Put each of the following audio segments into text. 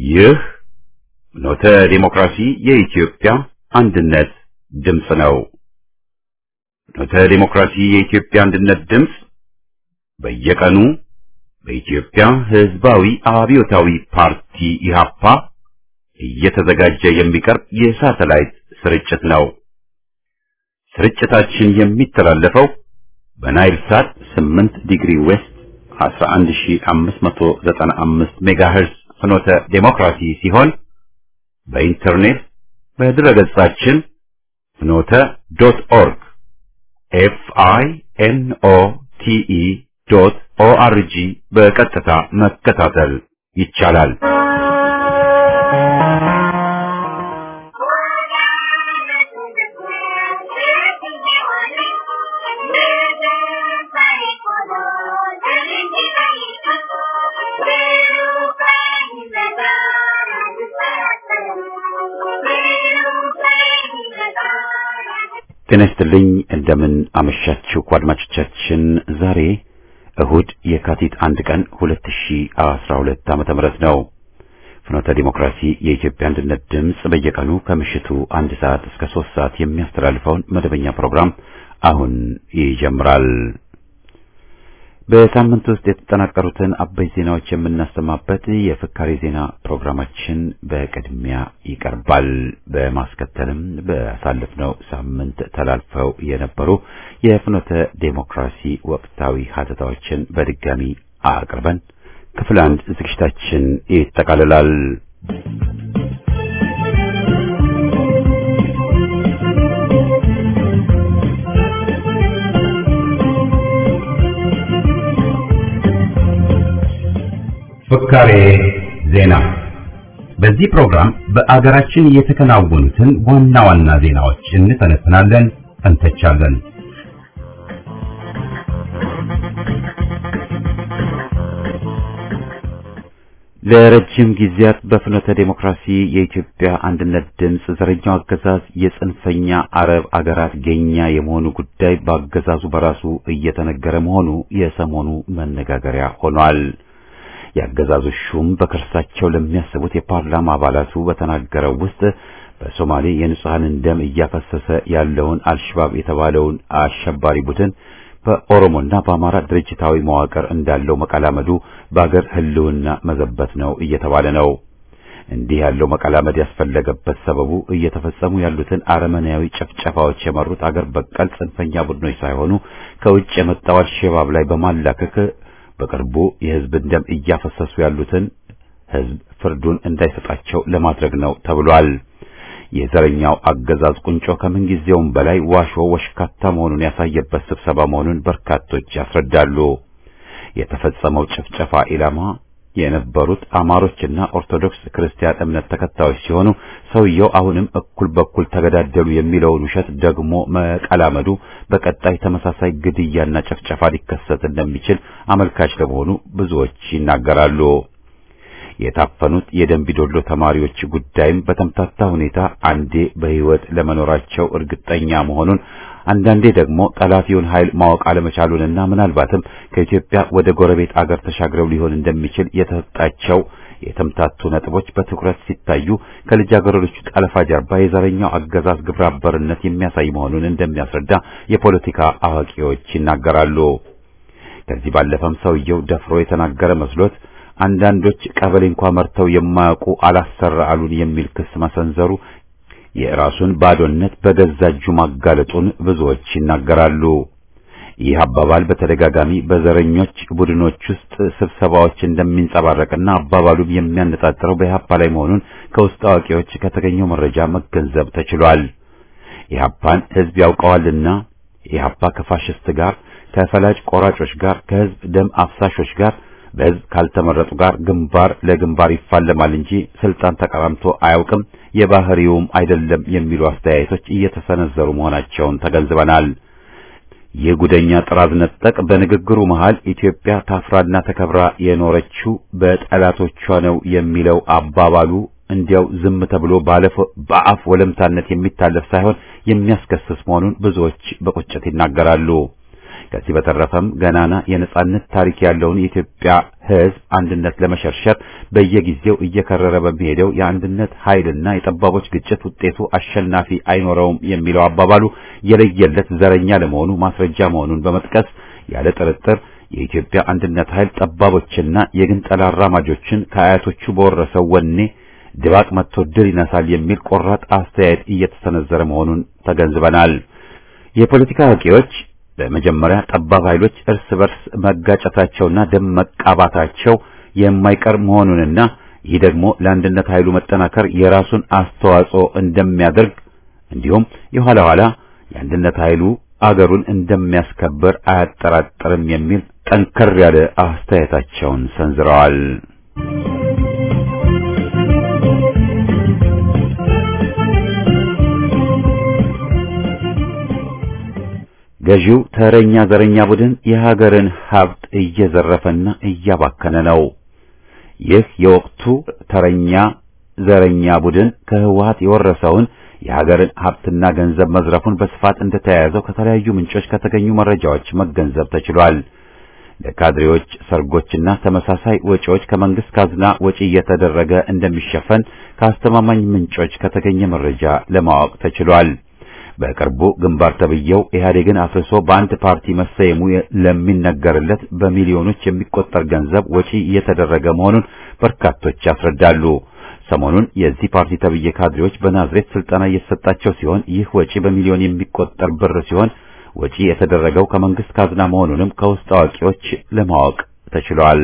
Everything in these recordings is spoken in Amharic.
ይህ ኖተ ዲሞክራሲ የኢትዮጵያ አንድነት ድምፅ ነው። ኖተ ዲሞክራሲ የኢትዮጵያ አንድነት ድምፅ በየቀኑ በኢትዮጵያ ሕዝባዊ አብዮታዊ ፓርቲ ኢህአፓ እየተዘጋጀ የሚቀርብ የሳተላይት ስርጭት ነው። ስርጭታችን የሚተላለፈው በናይል ሳት 8 ዲግሪ ዌስት 11595 ሜጋሄርዝ ፍኖተ ዴሞክራሲ ሲሆን በኢንተርኔት በድረገጻችን ፍኖተ ዶት ኦርግ ኤፍ አይ ኤን ኦ ቲ ኢ ዶት ኦ አር ጂ በቀጥታ መከታተል ይቻላል። ጤና ይስጥልኝ። እንደምን አመሻችሁ አድማጮቻችን። ዛሬ እሁድ የካቲት አንድ ቀን 2012 ዓመተ ምህረት ነው። ፍኖተ ዲሞክራሲ የኢትዮጵያ አንድነት ድምፅ በየቀኑ ከምሽቱ አንድ ሰዓት እስከ ሶስት ሰዓት የሚያስተላልፈውን መደበኛ ፕሮግራም አሁን ይጀምራል። በሳምንት ውስጥ የተጠናቀሩትን አበይ ዜናዎች የምናሰማበት የፍካሬ ዜና ፕሮግራማችን በቅድሚያ ይቀርባል። በማስከተልም በሳለፍነው ሳምንት ተላልፈው የነበሩ የፍኖተ ዴሞክራሲ ወቅታዊ ሀተታዎችን በድጋሚ አቅርበን ክፍል አንድ ዝግጅታችን ይጠቃልላል። ፍካሬ ዜና። በዚህ ፕሮግራም በአገራችን የተከናወኑትን ዋና ዋና ዜናዎች እንተነትናለን፣ እንተቻለን። ለረጅም ጊዜያት በፍኖተ ዴሞክራሲ የኢትዮጵያ አንድነት ድምፅ ዘረኛው አገዛዝ የጽንፈኛ አረብ አገራት ገኛ የመሆኑ ጉዳይ በአገዛዙ በራሱ እየተነገረ መሆኑ የሰሞኑ መነጋገሪያ ሆኗል። የአገዛዙ ሹም በከርሳቸው ለሚያስቡት የፓርላማ አባላቱ በተናገረው ውስጥ በሶማሌ የንጹሐንን ደም እያፈሰሰ ያለውን አልሸባብ የተባለውን አሸባሪ ቡድን በኦሮሞና በአማራ ድርጅታዊ መዋቅር እንዳለው መቀላመዱ በአገር ሕልውና መዘበት ነው እየተባለ ነው። እንዲህ ያለው መቀላመድ ያስፈለገበት ሰበቡ እየተፈጸሙ ያሉትን አረመኔያዊ ጭፍጨፋዎች የመሩት አገር በቀል ጽንፈኛ ቡድኖች ሳይሆኑ ከውጭ የመጣው አልሸባብ ላይ በማላከክ በቅርቡ የሕዝብን ደም እያፈሰሱ ያሉትን ሕዝብ ፍርዱን እንዳይሰጣቸው ለማድረግ ነው ተብሏል። የዘረኛው አገዛዝ ቁንጮ ከምንጊዜውም በላይ ዋሾ ወሽካታ መሆኑን ያሳየበት ስብሰባ መሆኑን በርካቶች ያስረዳሉ። የተፈጸመው ጭፍጨፋ ኢላማ የነበሩት አማሮችና ኦርቶዶክስ ክርስቲያን እምነት ተከታዮች ሲሆኑ ሰውየው አሁንም እኩል በኩል ተገዳደሉ የሚለውን ውሸት ደግሞ መቀላመዱ በቀጣይ ተመሳሳይ ግድያና ጭፍጨፋ ሊከሰት እንደሚችል አመልካች ለመሆኑ ብዙዎች ይናገራሉ። የታፈኑት የደንቢዶሎ ተማሪዎች ጉዳይም በተምታታ ሁኔታ አንዴ በሕይወት ለመኖራቸው እርግጠኛ መሆኑን አንዳንዴ ደግሞ ጠላፊውን ኃይል ማወቅ አለመቻሉንና ምናልባትም ከኢትዮጵያ ወደ ጎረቤት አገር ተሻግረው ሊሆን እንደሚችል የተሰጣቸው የተምታቱ ነጥቦች በትኩረት ሲታዩ ከልጃገረዶቹ ጠለፋ ጀርባ የዘረኛው አገዛዝ ግብረ አበርነት የሚያሳይ መሆኑን እንደሚያስረዳ የፖለቲካ አዋቂዎች ይናገራሉ። ከዚህ ባለፈም ሰውየው ደፍሮ የተናገረ መስሎት አንዳንዶች ቀበሌ እንኳ መርተው የማያውቁ አላሰራ አሉን የሚል ክስ መሰንዘሩ የራሱን ባዶነት በገዛ እጁ ማጋለጡን ብዙዎች ይናገራሉ። ይህ አባባል በተደጋጋሚ በዘረኞች ቡድኖች ውስጥ ስብሰባዎች እንደሚንጸባረቅና አባባሉም የሚያነጣጥረው በኢህአፓ ላይ መሆኑን ከውስጥ አዋቂዎች ከተገኘው መረጃ መገንዘብ ተችሏል። ኢህአፓን ሕዝብ ያውቀዋልና ኢህአፓ ከፋሽስት ጋር፣ ከፈላጭ ቆራጮች ጋር፣ ከሕዝብ ደም አፍሳሾች ጋር በሕዝብ ካልተመረጡ ጋር ግንባር ለግንባር ይፋለማል እንጂ ስልጣን ተቀራምቶ አያውቅም፣ የባህሪውም አይደለም የሚሉ አስተያየቶች እየተሰነዘሩ መሆናቸውን ተገንዝበናል። ይህ ጉደኛ ጥራዝ ነጠቅ በንግግሩ መሃል ኢትዮጵያ ታፍራና ተከብራ የኖረችው በጠላቶቿ ነው የሚለው አባባሉ እንዲያው ዝም ተብሎ በአፍ ወለምታነት የሚታለፍ ሳይሆን የሚያስከስስ መሆኑን ብዙዎች በቁጭት ይናገራሉ። ከዚህ በተረፈም ገናና የነጻነት ታሪክ ያለውን የኢትዮጵያ ሕዝብ አንድነት ለመሸርሸር በየጊዜው እየከረረ በሚሄደው የአንድነት ኃይልና የጠባቦች ግጭት ውጤቱ አሸናፊ አይኖረውም የሚለው አባባሉ የለየለት ዘረኛ ለመሆኑ ማስረጃ መሆኑን በመጥቀስ ያለ ጥርጥር የኢትዮጵያ አንድነት ኃይል ጠባቦችና የግንጠላ አራማጆችን ከአያቶቹ በወረሰው ወኔ ድባቅ መጥቶ ድል ይነሳል የሚል ቆራጥ አስተያየት እየተሰነዘረ መሆኑን ተገንዝበናል። የፖለቲካ አዋቂዎች በመጀመሪያ ጠባብ ኃይሎች እርስ በርስ መጋጨታቸውና ደም መቃባታቸው የማይቀር መሆኑንና ይህ ደግሞ ለአንድነት ኃይሉ መጠናከር የራሱን አስተዋጽኦ እንደሚያደርግ እንዲሁም የኋላ ኋላ የአንድነት ኃይሉ አገሩን እንደሚያስከብር አያጠራጥርም የሚል ጠንከር ያለ አስተያየታቸውን ሰንዝረዋል። ገዢው ተረኛ ዘረኛ ቡድን የሀገርን ሀብት እየዘረፈና እያባከነ ነው። ይህ የወቅቱ ተረኛ ዘረኛ ቡድን ከህወሓት የወረሰውን የሀገርን ሀብትና ገንዘብ መዝረፉን በስፋት እንደተያያዘው ከተለያዩ ምንጮች ከተገኙ መረጃዎች መገንዘብ ተችሏል። ለካድሬዎች ሰርጎችና ተመሳሳይ ወጪዎች ከመንግስት ካዝና ወጪ እየተደረገ እንደሚሸፈን ከአስተማማኝ ምንጮች ከተገኘ መረጃ ለማወቅ ተችሏል። በቅርቡ ግንባር ተብየው ኢህአዴግን አፍርሶ በአንድ ፓርቲ መሰየሙ ለሚነገርለት በሚሊዮኖች የሚቆጠር ገንዘብ ወጪ እየተደረገ መሆኑን በርካቶች ያስረዳሉ። ሰሞኑን የዚህ ፓርቲ ተብዬ ካድሬዎች በናዝሬት ስልጠና እየተሰጣቸው ሲሆን ይህ ወጪ በሚሊዮን የሚቆጠር ብር ሲሆን ወጪ የተደረገው ከመንግስት ካዝና መሆኑንም ከውስጥ አዋቂዎች ለማወቅ ተችሏል።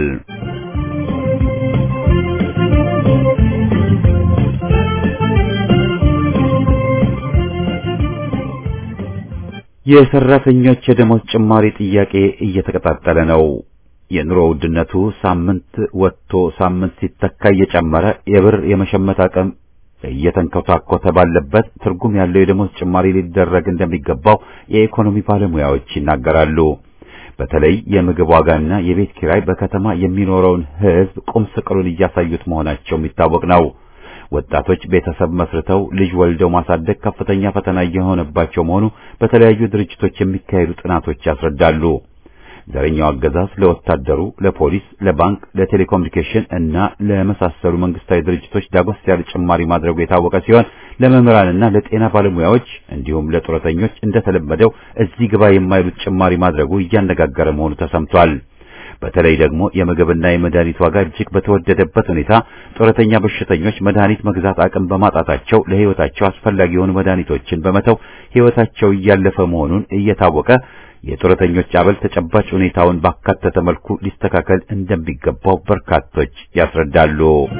የሰራተኞች የደሞዝ ጭማሪ ጥያቄ እየተቀጣጠለ ነው። የኑሮ ውድነቱ ሳምንት ወጥቶ ሳምንት ሲተካ እየጨመረ የብር የመሸመት አቅም እየተንኮታኮተ ባለበት ትርጉም ያለው የደሞዝ ጭማሪ ሊደረግ እንደሚገባው የኢኮኖሚ ባለሙያዎች ይናገራሉ። በተለይ የምግብ ዋጋና የቤት ኪራይ በከተማ የሚኖረውን ሕዝብ ቁም ስቅሉን እያሳዩት መሆናቸው የሚታወቅ ነው። ወጣቶች ቤተሰብ መስርተው ልጅ ወልደው ማሳደግ ከፍተኛ ፈተና እየሆነባቸው መሆኑ በተለያዩ ድርጅቶች የሚካሄዱ ጥናቶች ያስረዳሉ። ዘረኛው አገዛዝ ለወታደሩ፣ ለፖሊስ፣ ለባንክ፣ ለቴሌኮሙኒኬሽን እና ለመሳሰሉ መንግስታዊ ድርጅቶች ዳጎስ ያለ ጭማሪ ማድረጉ የታወቀ ሲሆን ለመምህራንና ለጤና ባለሙያዎች እንዲሁም ለጡረተኞች እንደተለመደው እዚህ ግባ የማይሉት ጭማሪ ማድረጉ እያነጋገረ መሆኑ ተሰምቷል። በተለይ ደግሞ የምግብና የመድኃኒት ዋጋ እጅግ በተወደደበት ሁኔታ ጡረተኛ በሽተኞች መድኃኒት መግዛት አቅም በማጣታቸው ለሕይወታቸው አስፈላጊ የሆኑ መድኃኒቶችን በመተው ሕይወታቸው እያለፈ መሆኑን እየታወቀ የጡረተኞች አበል ተጨባጭ ሁኔታውን ባካተተ መልኩ ሊስተካከል እንደሚገባው በርካቶች ያስረዳሉ።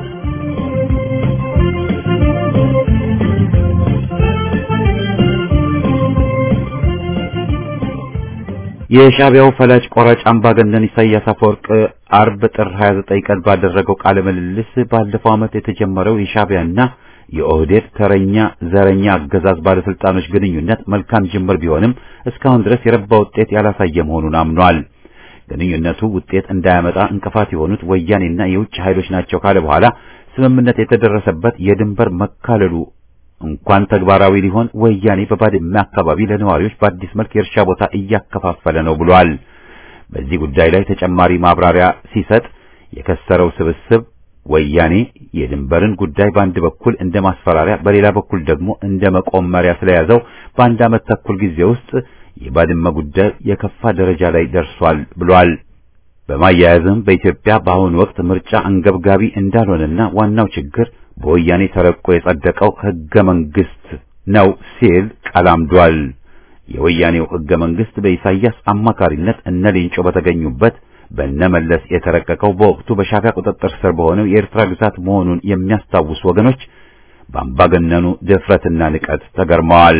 የሻዕቢያው ፈላጭ ቆራጭ አምባገነን ኢሳያስ አፈወርቅ አርብ ጥር 29 ቀን ባደረገው ቃለ ምልልስ ባለፈው ዓመት የተጀመረው የሻዕቢያና የኦህዴድ ተረኛ ዘረኛ አገዛዝ ባለስልጣኖች ግንኙነት መልካም ጅምር ቢሆንም እስካሁን ድረስ የረባ ውጤት ያላሳየ መሆኑን አምኗል። ግንኙነቱ ውጤት እንዳያመጣ እንቅፋት የሆኑት ወያኔና የውጭ ኃይሎች ናቸው ካለ በኋላ ስምምነት የተደረሰበት የድንበር መካለሉ እንኳን ተግባራዊ ሊሆን ወያኔ በባድመ አካባቢ ለነዋሪዎች በአዲስ መልክ የእርሻ ቦታ እያከፋፈለ ነው ብሏል። በዚህ ጉዳይ ላይ ተጨማሪ ማብራሪያ ሲሰጥ የከሰረው ስብስብ ወያኔ የድንበርን ጉዳይ በአንድ በኩል እንደ ማስፈራሪያ በሌላ በኩል ደግሞ እንደ መቆመሪያ ስለያዘው በአንድ ዓመት ተኩል ጊዜ ውስጥ የባድመ ጉዳይ የከፋ ደረጃ ላይ ደርሷል ብሏል። በማያያዝም በኢትዮጵያ በአሁኑ ወቅት ምርጫ አንገብጋቢ እንዳልሆነና ዋናው ችግር በወያኔ ተረቆ የጸደቀው ሕገ መንግስት ነው ሲል ቀላምዷል። የወያኔው ሕገ መንግስት በኢሳያስ አማካሪነት እነ ሌንጮ በተገኙበት በነመለስ የተረቀቀው በወቅቱ በሻዕቢያ ቁጥጥር ስር በሆነው የኤርትራ ግዛት መሆኑን የሚያስታውሱ ወገኖች በአምባገነኑ ድፍረትና ንቀት ተገርመዋል።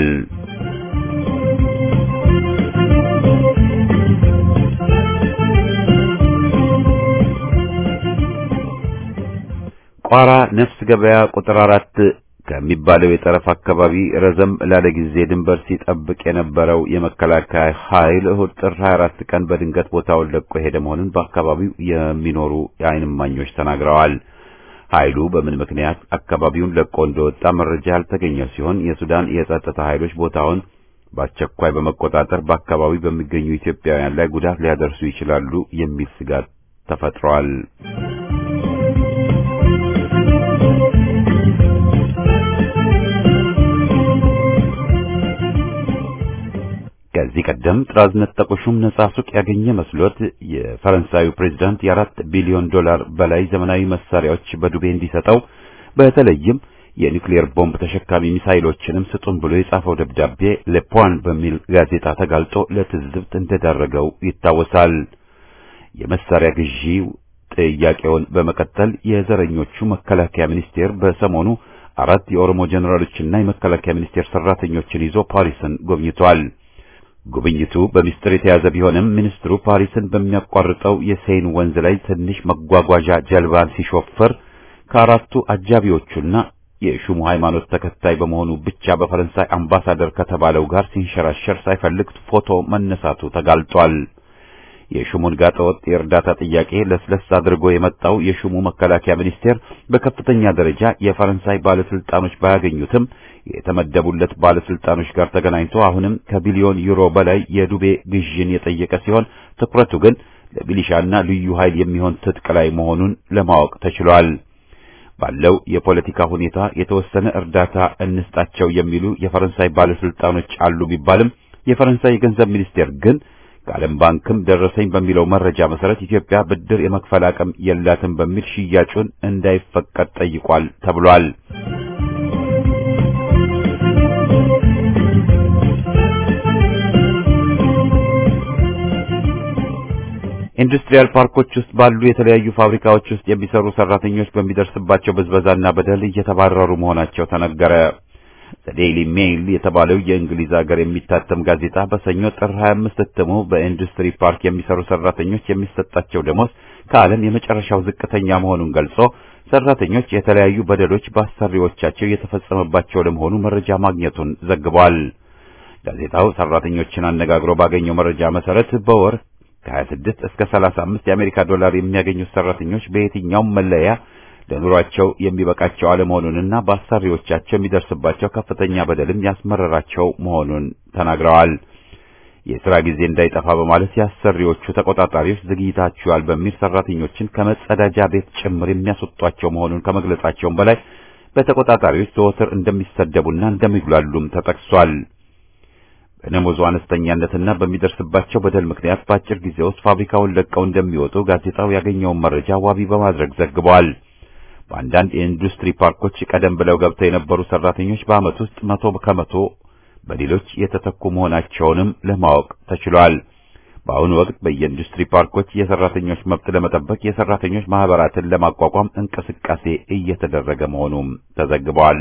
ቋራ ነፍስ ገበያ ቁጥር አራት ከሚባለው የጠረፍ አካባቢ ረዘም ላለ ጊዜ ድንበር ሲጠብቅ የነበረው የመከላከያ ኃይል እሁድ ጥር 24 ቀን በድንገት ቦታውን ለቆ የሄደ መሆኑን በአካባቢው የሚኖሩ የዓይን እማኞች ተናግረዋል። ኃይሉ በምን ምክንያት አካባቢውን ለቆ እንደወጣ መረጃ ያልተገኘ ሲሆን የሱዳን የጸጥታ ኃይሎች ቦታውን በአስቸኳይ በመቆጣጠር በአካባቢው በሚገኙ ኢትዮጵያውያን ላይ ጉዳት ሊያደርሱ ይችላሉ የሚል ስጋት ተፈጥሯል። ከዚህ ቀደም ጥራዝ ነጠቁ ሹም ነጻ ሱቅ ያገኘ መስሎት የፈረንሳዩ ፕሬዝዳንት የአራት ቢሊዮን ዶላር በላይ ዘመናዊ መሳሪያዎች በዱቤ እንዲሰጠው በተለይም የኒውክሌር ቦምብ ተሸካሚ ሚሳይሎችንም ስጡን ብሎ የጻፈው ደብዳቤ ለፖን በሚል ጋዜጣ ተጋልጦ ለትዝብት እንደዳረገው ይታወሳል። የመሳሪያ ግዢ ጥያቄውን በመቀጠል የዘረኞቹ መከላከያ ሚኒስቴር በሰሞኑ አራት የኦሮሞ ጀኔራሎችና የመከላከያ ሚኒስቴር ሰራተኞችን ይዞ ፓሪስን ጎብኝቷል። ጉብኝቱ በሚስጥር የተያዘ ቢሆንም ሚኒስትሩ ፓሪስን በሚያቋርጠው የሴን ወንዝ ላይ ትንሽ መጓጓዣ ጀልባን ሲሾፍር ከአራቱ አጃቢዎቹና የሹሙ ሃይማኖት ተከታይ በመሆኑ ብቻ በፈረንሳይ አምባሳደር ከተባለው ጋር ሲንሸራሸር ሳይፈልግ ፎቶ መነሳቱ ተጋልጧል። የሹሙን ጋጠወጥ የእርዳታ ጥያቄ ለስለስ አድርጎ የመጣው የሹሙ መከላከያ ሚኒስቴር በከፍተኛ ደረጃ የፈረንሳይ ባለስልጣኖች ባያገኙትም የተመደቡለት ባለስልጣኖች ጋር ተገናኝቶ አሁንም ከቢሊዮን ዩሮ በላይ የዱቤ ግዥን የጠየቀ ሲሆን ትኩረቱ ግን ለሚሊሻና ልዩ ኃይል የሚሆን ትጥቅ ላይ መሆኑን ለማወቅ ተችሏል። ባለው የፖለቲካ ሁኔታ የተወሰነ እርዳታ እንስጣቸው የሚሉ የፈረንሳይ ባለስልጣኖች አሉ ቢባልም የፈረንሳይ የገንዘብ ሚኒስቴር ግን ከዓለም ባንክም ደረሰኝ በሚለው መረጃ መሰረት ኢትዮጵያ ብድር የመክፈል አቅም የላትም በሚል ሽያጩን እንዳይፈቀድ ጠይቋል ተብሏል። ኢንዱስትሪያል ፓርኮች ውስጥ ባሉ የተለያዩ ፋብሪካዎች ውስጥ የሚሰሩ ሰራተኞች በሚደርስባቸው ብዝበዛና በደል እየተባረሩ መሆናቸው ተነገረ። ዴይሊ ሜይል የተባለው የእንግሊዝ ሀገር የሚታተም ጋዜጣ በሰኞ ጥር 25 እትሙ በኢንዱስትሪ ፓርክ የሚሰሩ ሰራተኞች የሚሰጣቸው ደሞዝ ከዓለም የመጨረሻው ዝቅተኛ መሆኑን ገልጾ ሰራተኞች የተለያዩ በደሎች በአሰሪዎቻቸው እየተፈጸመባቸው ለመሆኑ መረጃ ማግኘቱን ዘግቧል። ጋዜጣው ሰራተኞችን አነጋግሮ ባገኘው መረጃ መሰረት በወር ከ26 እስከ 35 የአሜሪካ ዶላር የሚያገኙት ሰራተኞች በየትኛውም መለያ ለኑሯቸው የሚበቃቸው አለመሆኑንና በአሰሪዎቻቸው የሚደርስባቸው ከፍተኛ በደልም ያስመረራቸው መሆኑን ተናግረዋል። የሥራ ጊዜ እንዳይጠፋ በማለት የአሰሪዎቹ ተቆጣጣሪዎች ዘግይታችኋል በሚል ሰራተኞችን ከመጸዳጃ ቤት ጭምር የሚያስወጧቸው መሆኑን ከመግለጻቸውም በላይ በተቆጣጣሪዎች ዘወትር እንደሚሰደቡና እንደሚጉላሉም ተጠቅሷል። በደሞዙ አነስተኛነትና በሚደርስባቸው በደል ምክንያት በአጭር ጊዜ ውስጥ ፋብሪካውን ለቀው እንደሚወጡ ጋዜጣው ያገኘውን መረጃ ዋቢ በማድረግ ዘግቧል። በአንዳንድ የኢንዱስትሪ ፓርኮች ቀደም ብለው ገብተው የነበሩ ሰራተኞች በዓመት ውስጥ መቶ ከመቶ በሌሎች የተተኩ መሆናቸውንም ለማወቅ ተችሏል። በአሁኑ ወቅት በየኢንዱስትሪ ፓርኮች የሰራተኞች መብት ለመጠበቅ የሰራተኞች ማህበራትን ለማቋቋም እንቅስቃሴ እየተደረገ መሆኑም ተዘግቧል።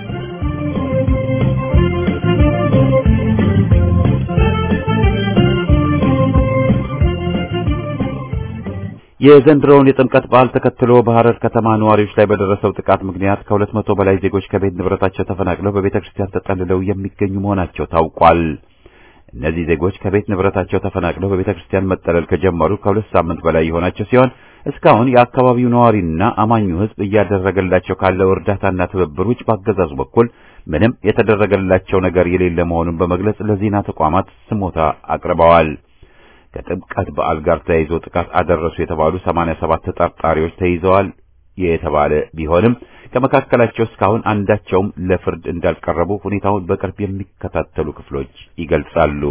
የዘንድሮውን የጥምቀት በዓል ተከትሎ በሐረር ከተማ ነዋሪዎች ላይ በደረሰው ጥቃት ምክንያት ከሁለት መቶ በላይ ዜጎች ከቤት ንብረታቸው ተፈናቅለው በቤተ ክርስቲያን ተጠልለው የሚገኙ መሆናቸው ታውቋል። እነዚህ ዜጎች ከቤት ንብረታቸው ተፈናቅለው በቤተ ክርስቲያን መጠለል ከጀመሩ ከሁለት ሳምንት በላይ የሆናቸው ሲሆን እስካሁን የአካባቢው ነዋሪና አማኙ ሕዝብ እያደረገላቸው ካለው እርዳታና ትብብር ውጭ በአገዛዙ በኩል ምንም የተደረገላቸው ነገር የሌለ መሆኑን በመግለጽ ለዜና ተቋማት ስሞታ አቅርበዋል። ከጥምቀት በዓል ጋር ተያይዞ ጥቃት አደረሱ የተባሉ 87 ተጠርጣሪዎች ተይዘዋል የተባለ ቢሆንም ከመካከላቸው እስካሁን አንዳቸውም ለፍርድ እንዳልቀረቡ ሁኔታውን በቅርብ የሚከታተሉ ክፍሎች ይገልጻሉ።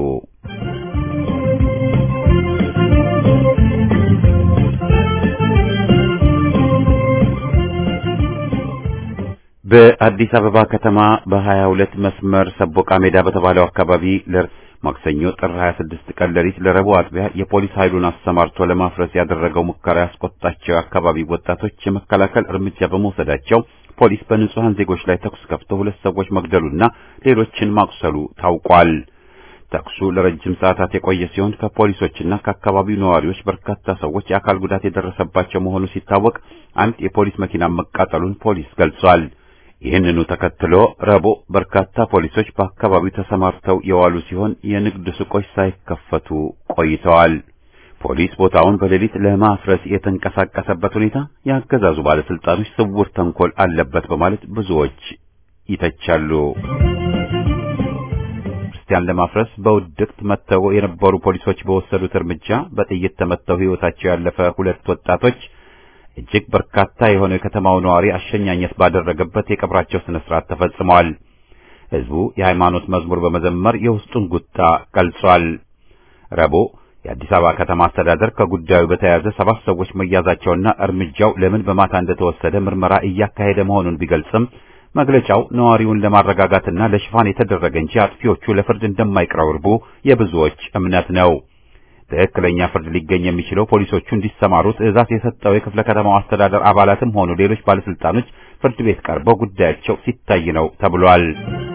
በአዲስ አበባ ከተማ በ22 መስመር ሰቦቃ ሜዳ በተባለው አካባቢ ማክሰኞ ጥር 26 ቀን ሌሊት ለረቡዕ አጥቢያ የፖሊስ ኃይሉን አሰማርቶ ለማፍረስ ያደረገው ሙከራ ያስቆጣቸው የአካባቢ ወጣቶች የመከላከል እርምጃ በመውሰዳቸው ፖሊስ በንጹሐን ዜጎች ላይ ተኩስ ከፍቶ ሁለት ሰዎች መግደሉና ሌሎችን ማቁሰሉ ታውቋል። ተኩሱ ለረጅም ሰዓታት የቆየ ሲሆን ከፖሊሶችና ከአካባቢው ነዋሪዎች በርካታ ሰዎች የአካል ጉዳት የደረሰባቸው መሆኑ ሲታወቅ አንድ የፖሊስ መኪና መቃጠሉን ፖሊስ ገልጿል። ይህንኑ ተከትሎ ረቡዕ በርካታ ፖሊሶች በአካባቢው ተሰማርተው የዋሉ ሲሆን የንግድ ሱቆች ሳይከፈቱ ቆይተዋል። ፖሊስ ቦታውን በሌሊት ለማፍረስ የተንቀሳቀሰበት ሁኔታ የአገዛዙ ባለስልጣኖች ስውር ተንኮል አለበት በማለት ብዙዎች ይተቻሉ። ክርስቲያን ለማፍረስ በውድቅት መጥተው የነበሩ ፖሊሶች በወሰዱት እርምጃ በጥይት ተመተው ሕይወታቸው ያለፈ ሁለት ወጣቶች እጅግ በርካታ የሆነው የከተማው ነዋሪ አሸኛኘት ባደረገበት የቀብራቸው ስነ ስርዓት ተፈጽመዋል። ሕዝቡ የሃይማኖት መዝሙር በመዘመር የውስጡን ቁጣ ገልጿል። ረቡዕ የአዲስ አበባ ከተማ አስተዳደር ከጉዳዩ በተያያዘ ሰባት ሰዎች መያዛቸውና እርምጃው ለምን በማታ እንደተወሰደ ምርመራ እያካሄደ መሆኑን ቢገልጽም መግለጫው ነዋሪውን ለማረጋጋትና ለሽፋን የተደረገ እንጂ አጥፊዎቹ ለፍርድ እንደማይቀርቡ የብዙዎች እምነት ነው። ትክክለኛ ፍርድ ሊገኝ የሚችለው ፖሊሶቹ እንዲሰማሩ ትዕዛዝ የሰጠው የክፍለ ከተማው አስተዳደር አባላትም ሆኑ ሌሎች ባለስልጣኖች ፍርድ ቤት ቀርበው ጉዳያቸው ሲታይ ነው ተብሏል።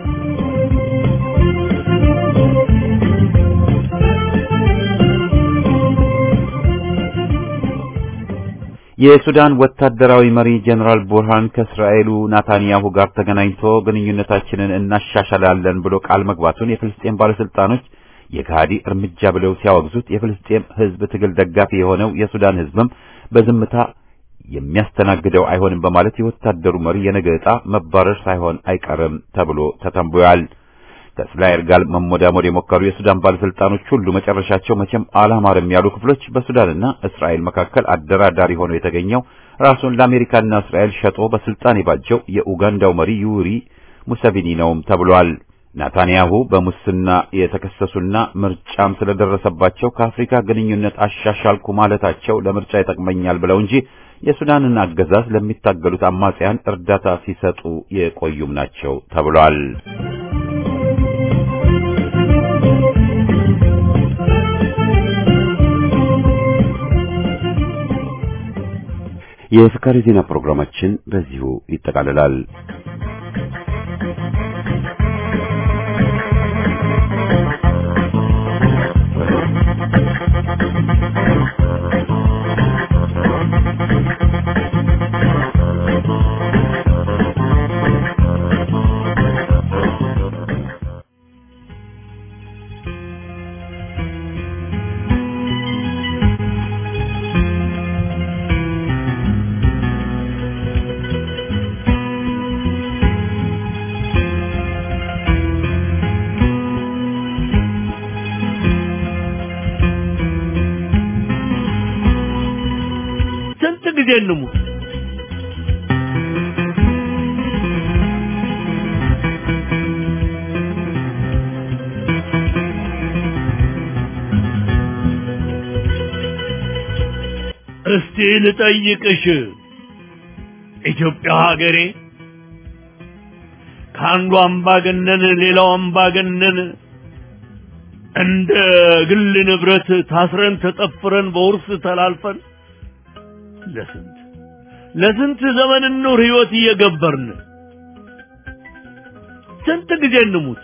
የሱዳን ወታደራዊ መሪ ጀነራል ቡርሃን ከእስራኤሉ ናታንያሁ ጋር ተገናኝቶ ግንኙነታችንን እናሻሽላለን ብሎ ቃል መግባቱን የፍልስጤም ባለስልጣኖች የካሃዲ እርምጃ ብለው ሲያወግዙት የፍልስጤም ሕዝብ ትግል ደጋፊ የሆነው የሱዳን ሕዝብም በዝምታ የሚያስተናግደው አይሆንም በማለት የወታደሩ መሪ የነገ ዕጣ መባረር ሳይሆን አይቀርም ተብሎ ተተንብዮአል። ከእስራኤል ጋር መሞዳሞድ የሞከሩ የሱዳን ባለስልጣኖች ሁሉ መጨረሻቸው መቼም አላማርም ያሉ ክፍሎች በሱዳንና እስራኤል መካከል አደራዳሪ ሆኖ የተገኘው ራሱን ለአሜሪካና እስራኤል ሸጦ በስልጣን የባጀው የኡጋንዳው መሪ ዩሪ ሙሰቪኒ ነውም ተብሏል። ናታንያሁ በሙስና የተከሰሱና ምርጫም ስለደረሰባቸው ከአፍሪካ ግንኙነት አሻሻልኩ ማለታቸው ለምርጫ ይጠቅመኛል ብለው እንጂ የሱዳንን አገዛዝ ለሚታገሉት አማጽያን እርዳታ ሲሰጡ የቆዩም ናቸው ተብሏል። የፍካሪ ዜና ፕሮግራማችን በዚሁ ይጠቃልላል። ስንት ጊዜ እንሙት? እስቲ ልጠይቅሽ ኢትዮጵያ ሀገሬ ከአንዱ አምባገነን ሌላው አምባገነን እንደ ግል ንብረት ታስረን ተጠፍረን በውርስ ተላልፈን ለስንት ለስንት ዘመን ኑር ህይወት እየገበርን ስንት ጊዜ እንሙት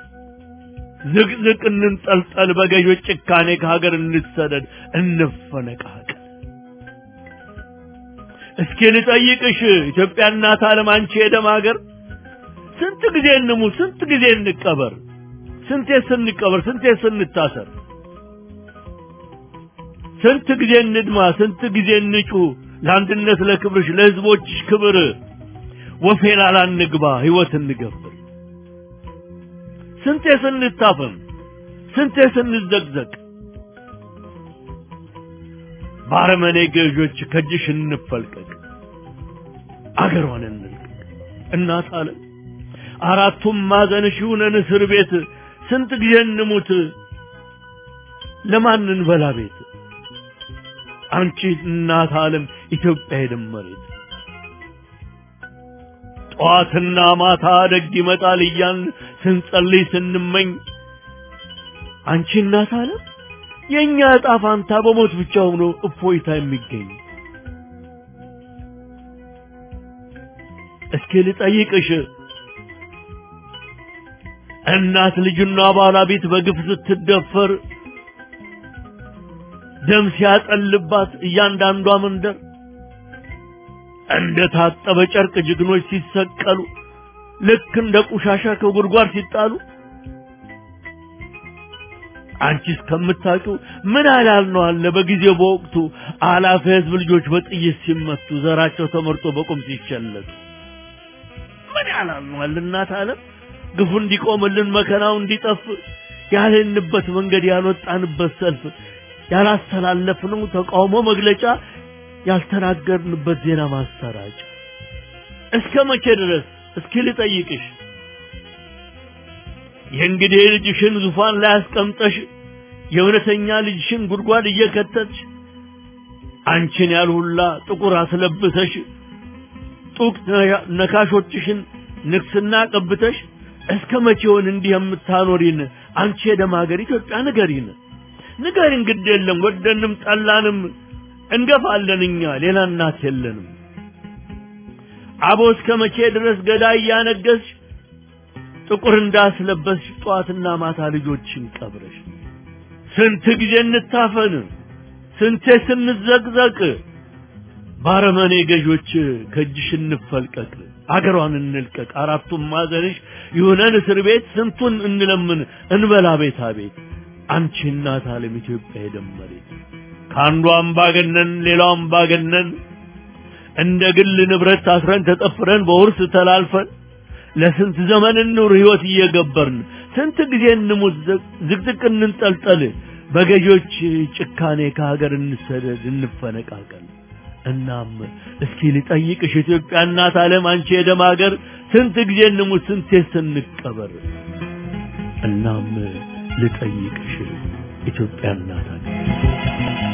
ዝቅዝቅ እንንጠልጠል በገዦች ጭካኔ ከሀገር እንሰደድ እንፈነቃቀል እስኪ ልጠይቅሽ ኢትዮጵያ እናት ዓለም አንቺ የደም ሀገር ስንት ጊዜ እንሙት ስንት ጊዜ እንቀበር ስንቴ ስንቀበር ስንቴ ስንታሰር ስንት ጊዜ እንድማ ስንት ጊዜ እንጩ ለአንድነት ለክብርሽ ለህዝቦችሽ ክብር ወፌላ ላንግባ ህይወት እንገብር ስንቴ ስንታፈን ስንቴ ስንዘቅዘቅ ባረመኔ ገዦች ከእጅሽ እንፈልቀቅ አገሯን እንልቀቅ እናት አለ አራቱም ማዕዘንሽ ይሁነን እስር ቤት ስንት ጊዜ እንሙት ለማን እንበላ ቤት አንቺ እናት ዓለም ኢትዮጵያ የደመሬት ጠዋትና ማታ ደግ ይመጣል እያን ስንጸልይ ስንመኝ አንቺ እናት ዓለም የእኛ ዕጣ ፋንታ በሞት ብቻ ሆኖ እፎይታ የሚገኝ እስኪ ልጠይቅሽ እናት ልጅና ባለቤት በግፍ ስትደፈር ደም ሲያጠልባት እያንዳንዷ መንደር እንደ ታጠበ ጨርቅ ጀግኖች ሲሰቀሉ ልክ እንደ ቆሻሻ ከጉድጓድ ሲጣሉ አንቺ እስከምታውቂው ምን ያህል ነው አለ በጊዜው በወቅቱ አላፊ ህዝብ ልጆች በጥይት ሲመቱ ዘራቸው ተመርጦ በቁም ሲቸለቱ ምን ያህል ነው አለ እናት ዓለም ግፉ እንዲቆምልን መከራው እንዲጠፍ ያልንበት መንገድ ያልወጣንበት ሰልፍ ያላስተላለፍነው ተቃውሞ መግለጫ ያልተናገርንበት ዜና ማሰራጫ እስከ መቼ ድረስ እስኪ ልጠይቅሽ የእንግዲህ ልጅሽን ዙፋን ላይ አስቀምጠሽ የእውነተኛ ልጅሽን ጉድጓድ እየከተትሽ አንቺን ያልሁላ ጥቁር አስለብሰሽ ጡቅ ነካሾችሽን ንግስና ቀብተሽ እስከ መቼውን እንዲህ የምታኖሪን አንቺ የደም ሀገር ኢትዮጵያ ንገሪን ንገሪን ግድ የለም ወደንም ጠላንም እንገፋለን እኛ ሌላ እናት የለንም አቦ እስከ መቼ ድረስ ገዳይ እያነገስሽ ጥቁር እንዳስለበስሽ ጠዋትና ማታ ልጆችን ቀብረሽ ስንት ጊዜ እንታፈን ስንቴ ስንዘቅዘቅ ባረመኔ ገዦች ከእጅሽ እንፈልቀቅ አገሯን እንልቀቅ አራቱም ማዘንሽ ይሁነን እስር ቤት ስንቱን እንለምን እንበላ ቤታ ቤት አንቺ እናት ዓለም ኢትዮጵያ የደመሬት ከአንዱ አምባገነን ሌላው አምባገነን እንደ ግል ንብረት ታስረን ተጠፍረን በውርስ ተላልፈን ለስንት ዘመን እንኑር ህይወት እየገበርን ስንት ጊዜ እንሙት ዝቅዝቅ እንንጠልጠል በገዦች ጭካኔ ከሀገር እንሰደድ እንፈነቃቀል እናም እስኪ ልጠይቅሽ ኢትዮጵያ እናት ዓለም አንቺ የደም ሀገር ስንት ጊዜ እንሙት ስንቴ ስንቀበር እናም ልጠይቅሽ ኢትዮጵያ እናት ሀገር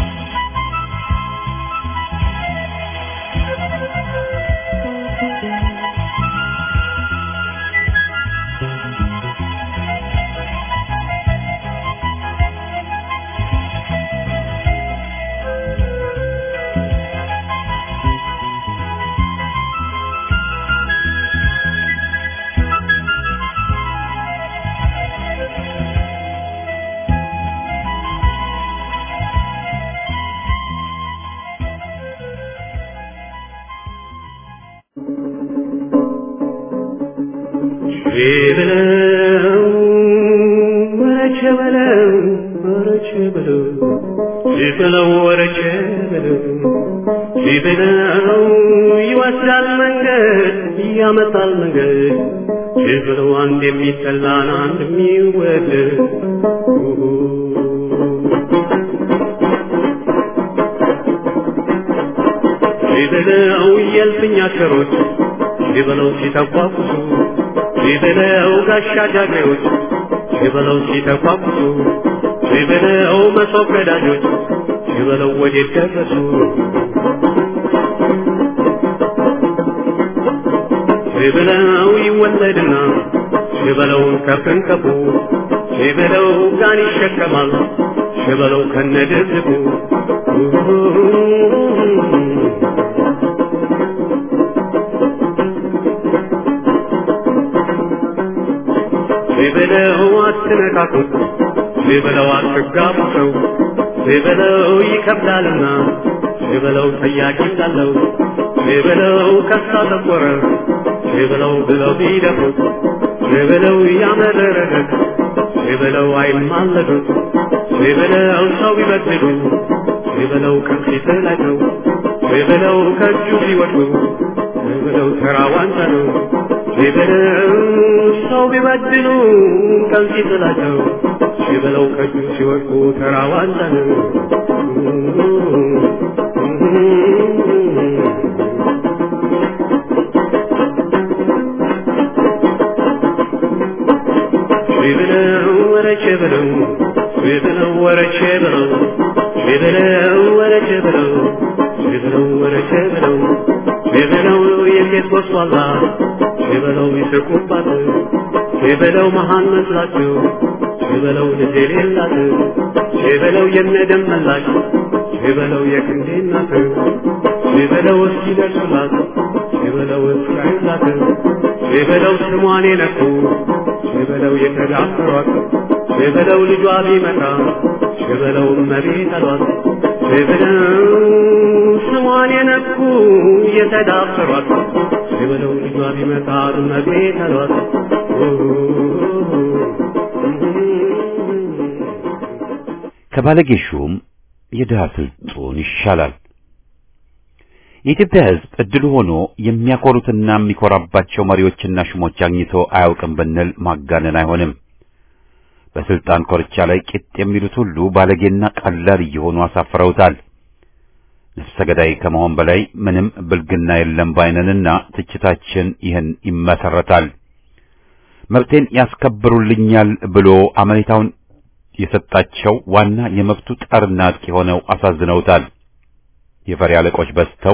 በለው ወረቸ በለው ወረቸ በለው ሲበለው ወረቸ በለው ሲበለው ይወስዳል መንገድ ያመጣል መንገድ ሲበለው አንድ የሚጠላን አንድ የሚወደድ ሲበለው የልፍኝ አሸሮች ሲበለው ሲተቋቁሱ ሲበለው ጋሻ ጃግሬዎች ሲበለው ሲተቋቁሱ ሲበለው መሶብ ቀዳጆች ሲበለው ወዴት ደረሱ ሲበለው ይወለድና ሲበለው ከፍንቀፉ ሲበለው ጋን ይሸከማል ሲበለው ከነድርድቡ ሲበለው አትነካኩት ሲበለው አትጋቡ ሰው ሲበለው ይከብዳልና ሲበለው ጠያቂ ሳለው ሲበለው ከሳ ጠቆረ ሲበለው ብለው ቢደፉት ሲበለው ያመረረለት ሲበለው አይማለዱት ሲበለው ሰው ቢበድሉ ሲበለው ከፊት ላይ ነው ሲበለው ከእጁ ሲወድቁ ሲበለው ተራ ዋንጫ ነው ሲበለው ሰው ቢበድሉ ከፊት ላይ ነው ሲበለው ከእጁ ሲወድቁ ተራ ዋንጫ ነው ሲበለው ወረቼ በለው ሲበለው ወረቼ በለው ሲበለው ወረቼ በለው ሲበለው ወረቼ በለው ሲበለው የሴት ወስዋላ ሲበለው ይስቁባት ሲበለው መሃን መስላቸው ሲበለው ልጅ የሌላት ሲበለው የነደም መላሽ ሲበለው የክንዴ እናት ሲበለው እስኪደርሱላት ሲበለው እስራኤላት ሲበለው ስሟን የነኩ ሲበለው የተዳፈሯት ሲበለው ልጇ ቢመጣ ሲበለው እመቤት አሏት ሲበለው ስሟን የነኩ የተዳፈሯት ሲበለው ልጇ ቢመጣ እመቤት አሏት ከባለጌ ሹም የድሃ ስልጡን ይሻላል። የኢትዮጵያ ሕዝብ እድሉ ሆኖ የሚያኮሩትና የሚኮራባቸው መሪዎችና ሹሞች አግኝቶ አያውቅም ብንል ማጋነን አይሆንም። በስልጣን ኮርቻ ላይ ቂጥ የሚሉት ሁሉ ባለጌና ቀላል እየሆኑ አሳፍረውታል። ነፍሰ ገዳይ ከመሆን በላይ ምንም ብልግና የለም ባይነንና ትችታችን ይህን ይመሰረታል። መብቴን ያስከብሩልኛል ብሎ አመኔታውን የሰጣቸው ዋና የመብቱ ጠርና አጥቂ ሆነው አሳዝነውታል። የፈሪ አለቆች በዝተው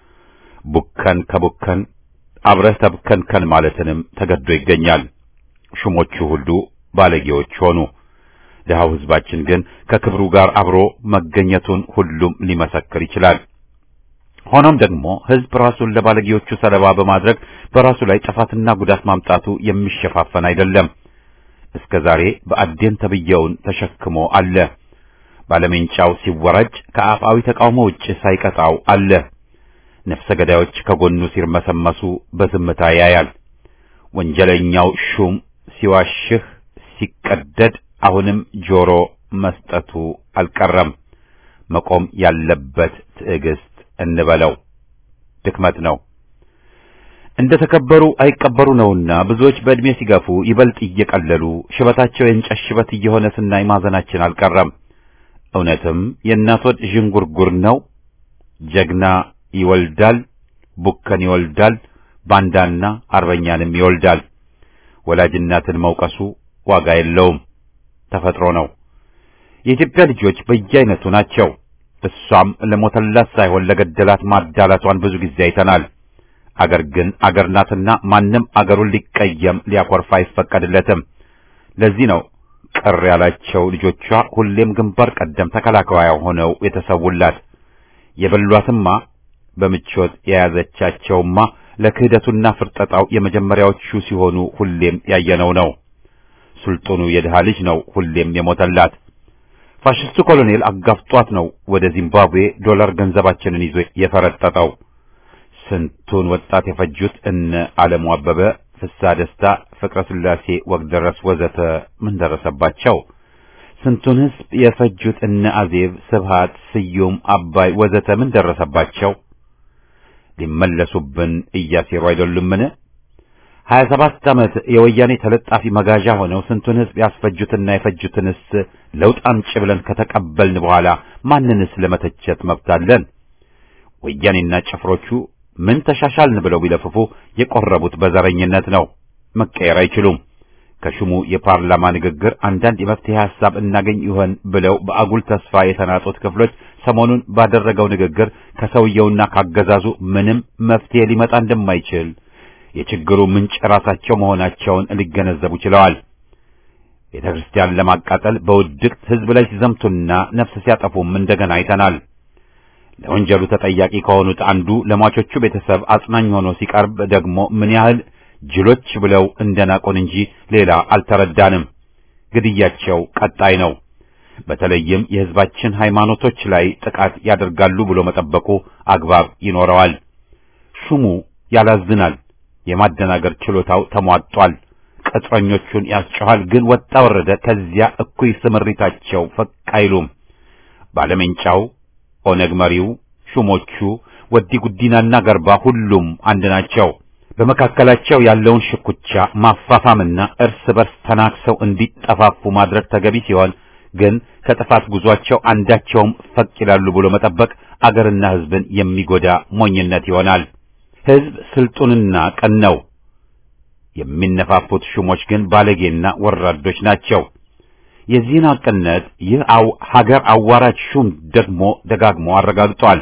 ቡከን ከቡከን አብረህ ተብከንከን ማለትንም ተገዶ ይገኛል። ሹሞቹ ሁሉ ባለጌዎች ሆኑ። ድሃው ሕዝባችን ግን ከክብሩ ጋር አብሮ መገኘቱን ሁሉም ሊመሰክር ይችላል። ሆኖም ደግሞ ሕዝብ ራሱን ለባለጌዎቹ ሰለባ በማድረግ በራሱ ላይ ጥፋትና ጉዳት ማምጣቱ የሚሸፋፈን አይደለም። እስከ ዛሬ በአዴን ተብየውን ተሸክሞ አለ። ባለሜንጫው ሲወራጭ ከአፋዊ ተቃውሞ ውጭ ሳይቀጣው አለ። ነፍሰ ገዳዮች ከጎኑ ሲርመሰመሱ በዝምታ ያያል። ወንጀለኛው ሹም ሲዋሽህ ሲቀደድ አሁንም ጆሮ መስጠቱ አልቀረም። መቆም ያለበት ትዕግስት እንበለው ድክመት ነው። እንደ ተከበሩ አይቀበሩ ነውና ብዙዎች በዕድሜ ሲገፉ ይበልጥ እየቀለሉ ሽበታቸው የእንጨት ሽበት እየሆነ ስናይ ማዘናችን አልቀረም። እውነትም የእናት ወድ ዥንጉርጉር ነው። ጀግና ይወልዳል፣ ቡከን ይወልዳል፣ ባንዳና አርበኛንም ይወልዳል። ወላጅ እናትን መውቀሱ ዋጋ የለውም፣ ተፈጥሮ ነው። የኢትዮጵያ ልጆች በየአይነቱ ናቸው። እሷም ለሞተላት ሳይሆን ለገደላት ማዳላቷን ብዙ ጊዜ አይተናል። አገር ግን አገር ናትና ማንም አገሩን ሊቀየም ሊያኮርፍ አይፈቀድለትም። ለዚህ ነው ቅር ያላቸው ልጆቿ ሁሌም ግንባር ቀደም ተከላካያ ሆነው የተሰውላት። የበሏትማ በምቾት የያዘቻቸውማ ለክህደቱና ፍርጠጣው የመጀመሪያዎቹ ሲሆኑ ሁሌም ያየነው ነው። ሱልጡኑ የድሃ ልጅ ነው ሁሌም የሞተላት። ፋሽስቱ ኮሎኔል አጋፍጧት ነው ወደ ዚምባብዌ ዶላር ገንዘባችንን ይዞ የፈረጠጠው። ስንቱን ወጣት የፈጁት እነ ዓለሙ አበበ፣ ፍስሐ ደስታ፣ ፍቅረ ስላሴ፣ ወግደረስ ወዘተ ምን ደረሰባቸው? ስንቱን ሕዝብ የፈጁት እነ አዜብ፣ ስብሃት፣ ስዩም፣ አባይ ወዘተ ምን ደረሰባቸው? ሊመለሱብን እያሴሩ አይደሉምን? ሀያ ሰባት ዓመት የወያኔ ተለጣፊ መጋዣ ሆነው ስንቱን ሕዝብ ያስፈጁትና የፈጁትንስ ለውጥ አምጪ ብለን ከተቀበልን በኋላ ማንንስ ለመተቸት መብት አለን? ወያኔና ጭፍሮቹ ምን ተሻሻልን ብለው ቢለፍፉ የቆረቡት በዘረኝነት ነው። መቀየር አይችሉም። ከሹሙ የፓርላማ ንግግር አንዳንድ የመፍትሄ ሐሳብ እናገኝ ይሆን ብለው በአጉል ተስፋ የተናጡት ክፍሎች ሰሞኑን ባደረገው ንግግር ከሰውየውና ካገዛዙ ምንም መፍትሄ ሊመጣ እንደማይችል የችግሩ ምንጭ ራሳቸው መሆናቸውን ሊገነዘቡ ችለዋል። ቤተ ክርስቲያን ለማቃጠል በውድቅት ሕዝብ ላይ ሲዘምቱና ነፍስ ሲያጠፉም እንደገና አይተናል። ለወንጀሉ ተጠያቂ ከሆኑት አንዱ ለሟቾቹ ቤተሰብ አጽናኝ ሆኖ ሲቀርብ ደግሞ ምን ያህል ጅሎች ብለው እንደናቆን እንጂ ሌላ አልተረዳንም። ግድያቸው ቀጣይ ነው። በተለይም የሕዝባችን ሃይማኖቶች ላይ ጥቃት ያደርጋሉ ብሎ መጠበቁ አግባብ ይኖረዋል። ሹሙ ያላዝናል። የማደናገር ችሎታው ተሟጧል። ቅጥረኞቹን ያስጨኋል። ግን ወጣ ወረደ ከዚያ እኩይ ስምሪታቸው ፈቅ አይሉም። ባለሜንጫው ኦነግ መሪው፣ ሹሞቹ ወዲ ጉዲናና ገርባ ሁሉም አንድ ናቸው። በመካከላቸው ያለውን ሽኩቻ ማፋፋምና እርስ በርስ ተናክሰው እንዲጠፋፉ ማድረግ ተገቢ ሲሆን ግን ከጥፋት ጉዟቸው አንዳቸውም ፈቅ ይላሉ ብሎ መጠበቅ አገርና ሕዝብን የሚጎዳ ሞኝነት ይሆናል። ሕዝብ ስልጡንና ቀን ነው። የሚነፋፉት ሹሞች ግን ባለጌና ወራዶች ናቸው። የዚህን ሐቅነት ይህ አው ሀገር አዋራጅ ሹም ደግሞ ደጋግሞ አረጋግጧል።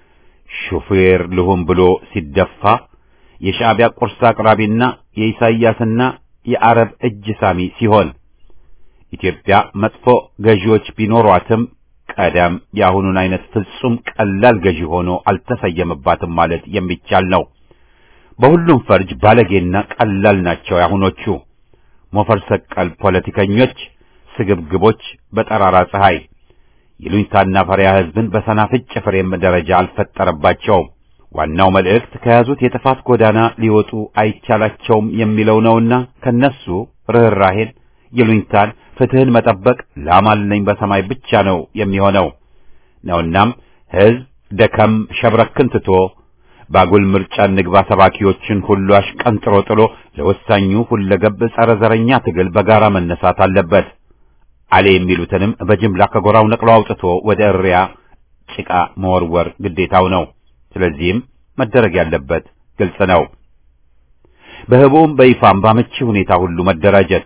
ሹፌር ልሁን ብሎ ሲደፋ የሻዕቢያ ቁርስ አቅራቢና የኢሳይያስና የአረብ እጅ ሳሚ ሲሆን ኢትዮጵያ መጥፎ ገዢዎች ቢኖሯትም ቀደም የአሁኑን አይነት ፍጹም ቀላል ገዢ ሆኖ አልተሰየመባትም ማለት የሚቻል ነው። በሁሉም ፈርጅ ባለጌና ቀላል ናቸው ያሁኖቹ ሞፈር ሰቀል ፖለቲከኞች፣ ስግብግቦች በጠራራ ፀሐይ ይሉኝታና ፈሪያ ሕዝብን በሰናፍጭ ፍሬም ደረጃ አልፈጠረባቸውም። ዋናው መልእክት ከያዙት የጥፋት ጎዳና ሊወጡ አይቻላቸውም የሚለው ነውና ከነሱ ርኅራሄን፣ ይሉኝታን፣ ፍትህን መጠበቅ ላማልነኝ በሰማይ ብቻ ነው የሚሆነው ነውናም ሕዝብ ደከም ሸብረክን ትቶ ባጉል ምርጫ ንግባ ሰባኪዎችን ሁሉ አሽቀንጥሮ ጥሎ ለወሳኙ ሁለገብ ጸረ ዘረኛ ትግል በጋራ መነሳት አለበት። አሌ የሚሉትንም በጅምላ ከጎራው ነቅሎ አውጥቶ ወደ እሪያ ጭቃ መወርወር ግዴታው ነው። ስለዚህም መደረግ ያለበት ግልጽ ነው። በህቡም በይፋም ባመቺ ሁኔታ ሁሉ መደራጀት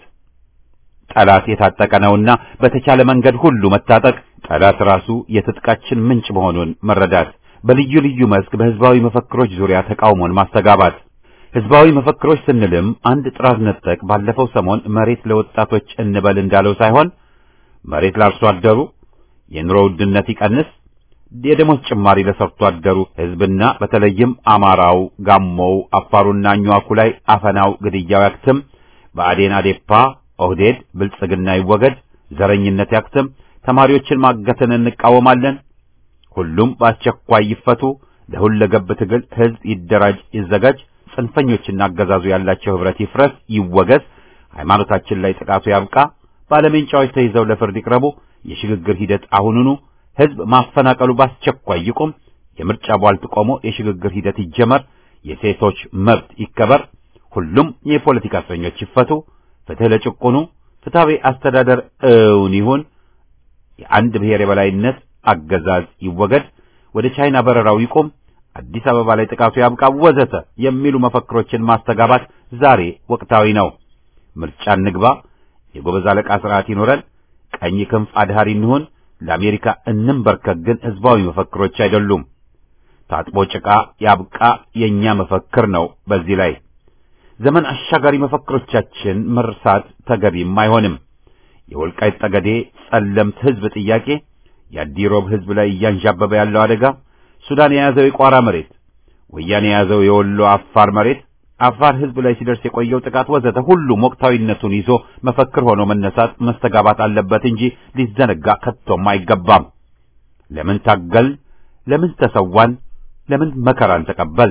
ጠላት የታጠቀ ነውና በተቻለ መንገድ ሁሉ መታጠቅ፣ ጠላት ራሱ የትጥቃችን ምንጭ መሆኑን መረዳት፣ በልዩ ልዩ መስክ በህዝባዊ መፈክሮች ዙሪያ ተቃውሞን ማስተጋባት። ህዝባዊ መፈክሮች ስንልም አንድ ጥራዝ ነጠቅ ባለፈው ሰሞን መሬት ለወጣቶች እንበል እንዳለው ሳይሆን መሬት ለአርሶ አደሩ፣ የኑሮ ውድነት ይቀንስ፣ የደሞዝ ጭማሪ ለሰርቶ አደሩ ህዝብና በተለይም አማራው፣ ጋሞው፣ አፋሩና አኝዋኩ ላይ አፈናው፣ ግድያው ያክትም፣ ብአዴን፣ አዴፓ፣ ኦህዴድ፣ ብልጽግና ይወገድ፣ ዘረኝነት ያክትም፣ ተማሪዎችን ማገትን እንቃወማለን፣ ሁሉም በአስቸኳይ ይፈቱ፣ ለሁለገብ ትግል ህዝብ ይደራጅ፣ ይዘጋጅ፣ ጽንፈኞችና አገዛዙ ያላቸው ህብረት ይፍረስ፣ ይወገዝ፣ ሃይማኖታችን ላይ ጥቃቱ ያብቃ፣ ባለሜንጫዎች ተይዘው ለፍርድ ይቅረቡ፣ የሽግግር ሂደት አሁኑኑ ህዝብ ማፈናቀሉ በአስቸኳይ ይቁም፣ የምርጫ ቧልት ቆሞ የሽግግር ሂደት ይጀመር፣ የሴቶች መብት ይከበር፣ ሁሉም የፖለቲካ እስረኞች ይፈቱ፣ ፍትህ ለጭቁኑ፣ ፍትሐዊ አስተዳደር እውን ይሁን፣ የአንድ ብሔር የበላይነት አገዛዝ ይወገድ፣ ወደ ቻይና በረራው ይቁም፣ አዲስ አበባ ላይ ጥቃቱ ያብቃ፣ ወዘተ የሚሉ መፈክሮችን ማስተጋባት ዛሬ ወቅታዊ ነው። ምርጫ እንግባ፣ የጎበዝ አለቃ ስርዓት ይኖረን፣ ቀኝ ክንፍ አድሃሪ እንሁን፣ ለአሜሪካ እንንበርከክ ግን ህዝባዊ መፈክሮች አይደሉም። ታጥቦ ጭቃ ያብቃ የኛ መፈክር ነው። በዚህ ላይ ዘመን አሻጋሪ መፈክሮቻችን መርሳት ተገቢም አይሆንም። የወልቃይት ጠገዴ ጸለምት ህዝብ ጥያቄ፣ የአዲሮብ ህዝብ ላይ እያንዣበበ ያለው አደጋ፣ ሱዳን የያዘው የቋራ መሬት፣ ወያኔ የያዘው የወሎ አፋር መሬት፣ አፋር ህዝብ ላይ ሲደርስ የቆየው ጥቃት ወዘተ ሁሉም ወቅታዊነቱን ይዞ መፈክር ሆኖ መነሳት መስተጋባት አለበት እንጂ ሊዘነጋ ከቶም አይገባም። ለምን ታገል? ለምን ተሰዋን? ለምን መከራን ተቀበል?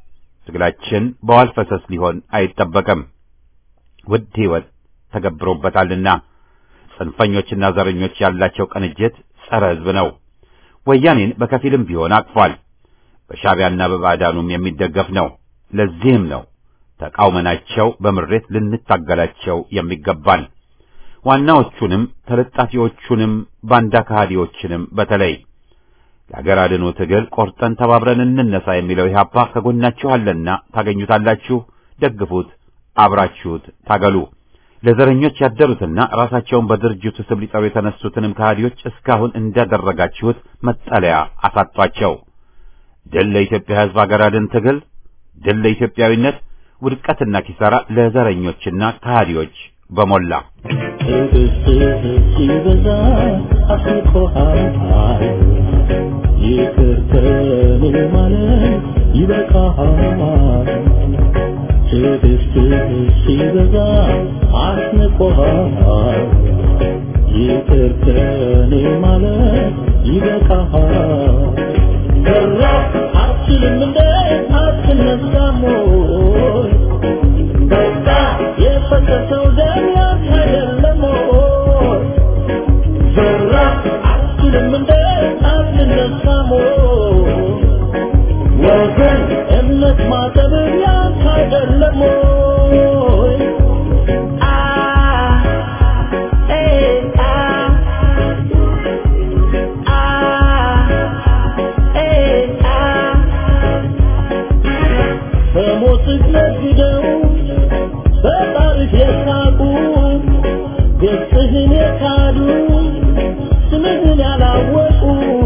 ትግላችን በዋል ፈሰስ ሊሆን አይጠበቅም። ውድ ህይወት ተገብሮበታልና ጽንፈኞችና ዘረኞች ያላቸው ቅንጅት ጸረ ህዝብ ነው። ወያኔን በከፊልም ቢሆን አቅፏል። በሻዕቢያና በባዕዳኑም የሚደገፍ ነው። ለዚህም ነው ተቃውመናቸው በምሬት ልንታገላቸው የሚገባን። ዋናዎቹንም ተለጣፊዎቹንም ባንዳ ከሃዲዎችንም በተለይ ለሀገር አድኖ ትግል ቆርጠን ተባብረን እንነሳ የሚለው ኢህአፓ ከጎናችሁ አለና ታገኙታላችሁ። ደግፉት፣ አብራችሁት ታገሉ። ለዘረኞች ያደሩትና ራሳቸውን በድርጅቱ ስም ሊጠሩ የተነሱትንም ከሃዲዎች እስካሁን እንዳደረጋችሁት መጠለያ አሳጧቸው። ድል ለኢትዮጵያ ሕዝብ ሀገር አድን ትግል፣ ድል ለኢትዮጵያዊነት፣ ውድቀትና ኪሳራ ለዘረኞችና ከሃዲዎች በሞላ ሲበዛ አስቆሃል ይቅር ከኔ ማለት ይበቃሃል። ትዕግስትህ ሲበዛ አስንቆሃል ይቅር ከኔ ማለት ይበቃሃል። ሰራ አትችልም እንደ አትነሳም ወይ? በቃ የፈሰሰው ደም ያንተ አይደለም ወይ? ዘራ አትችልም እንደ አትነሳም ወይ? ወገን እምነት ማጠብ ያንተ አይደለም ወይ? አ ኤ አ አ ኤ አ በሞትህ ነግደው በጣሪፍ የሳቁ ገጽህን የካዱ ስምህን ያላወቁ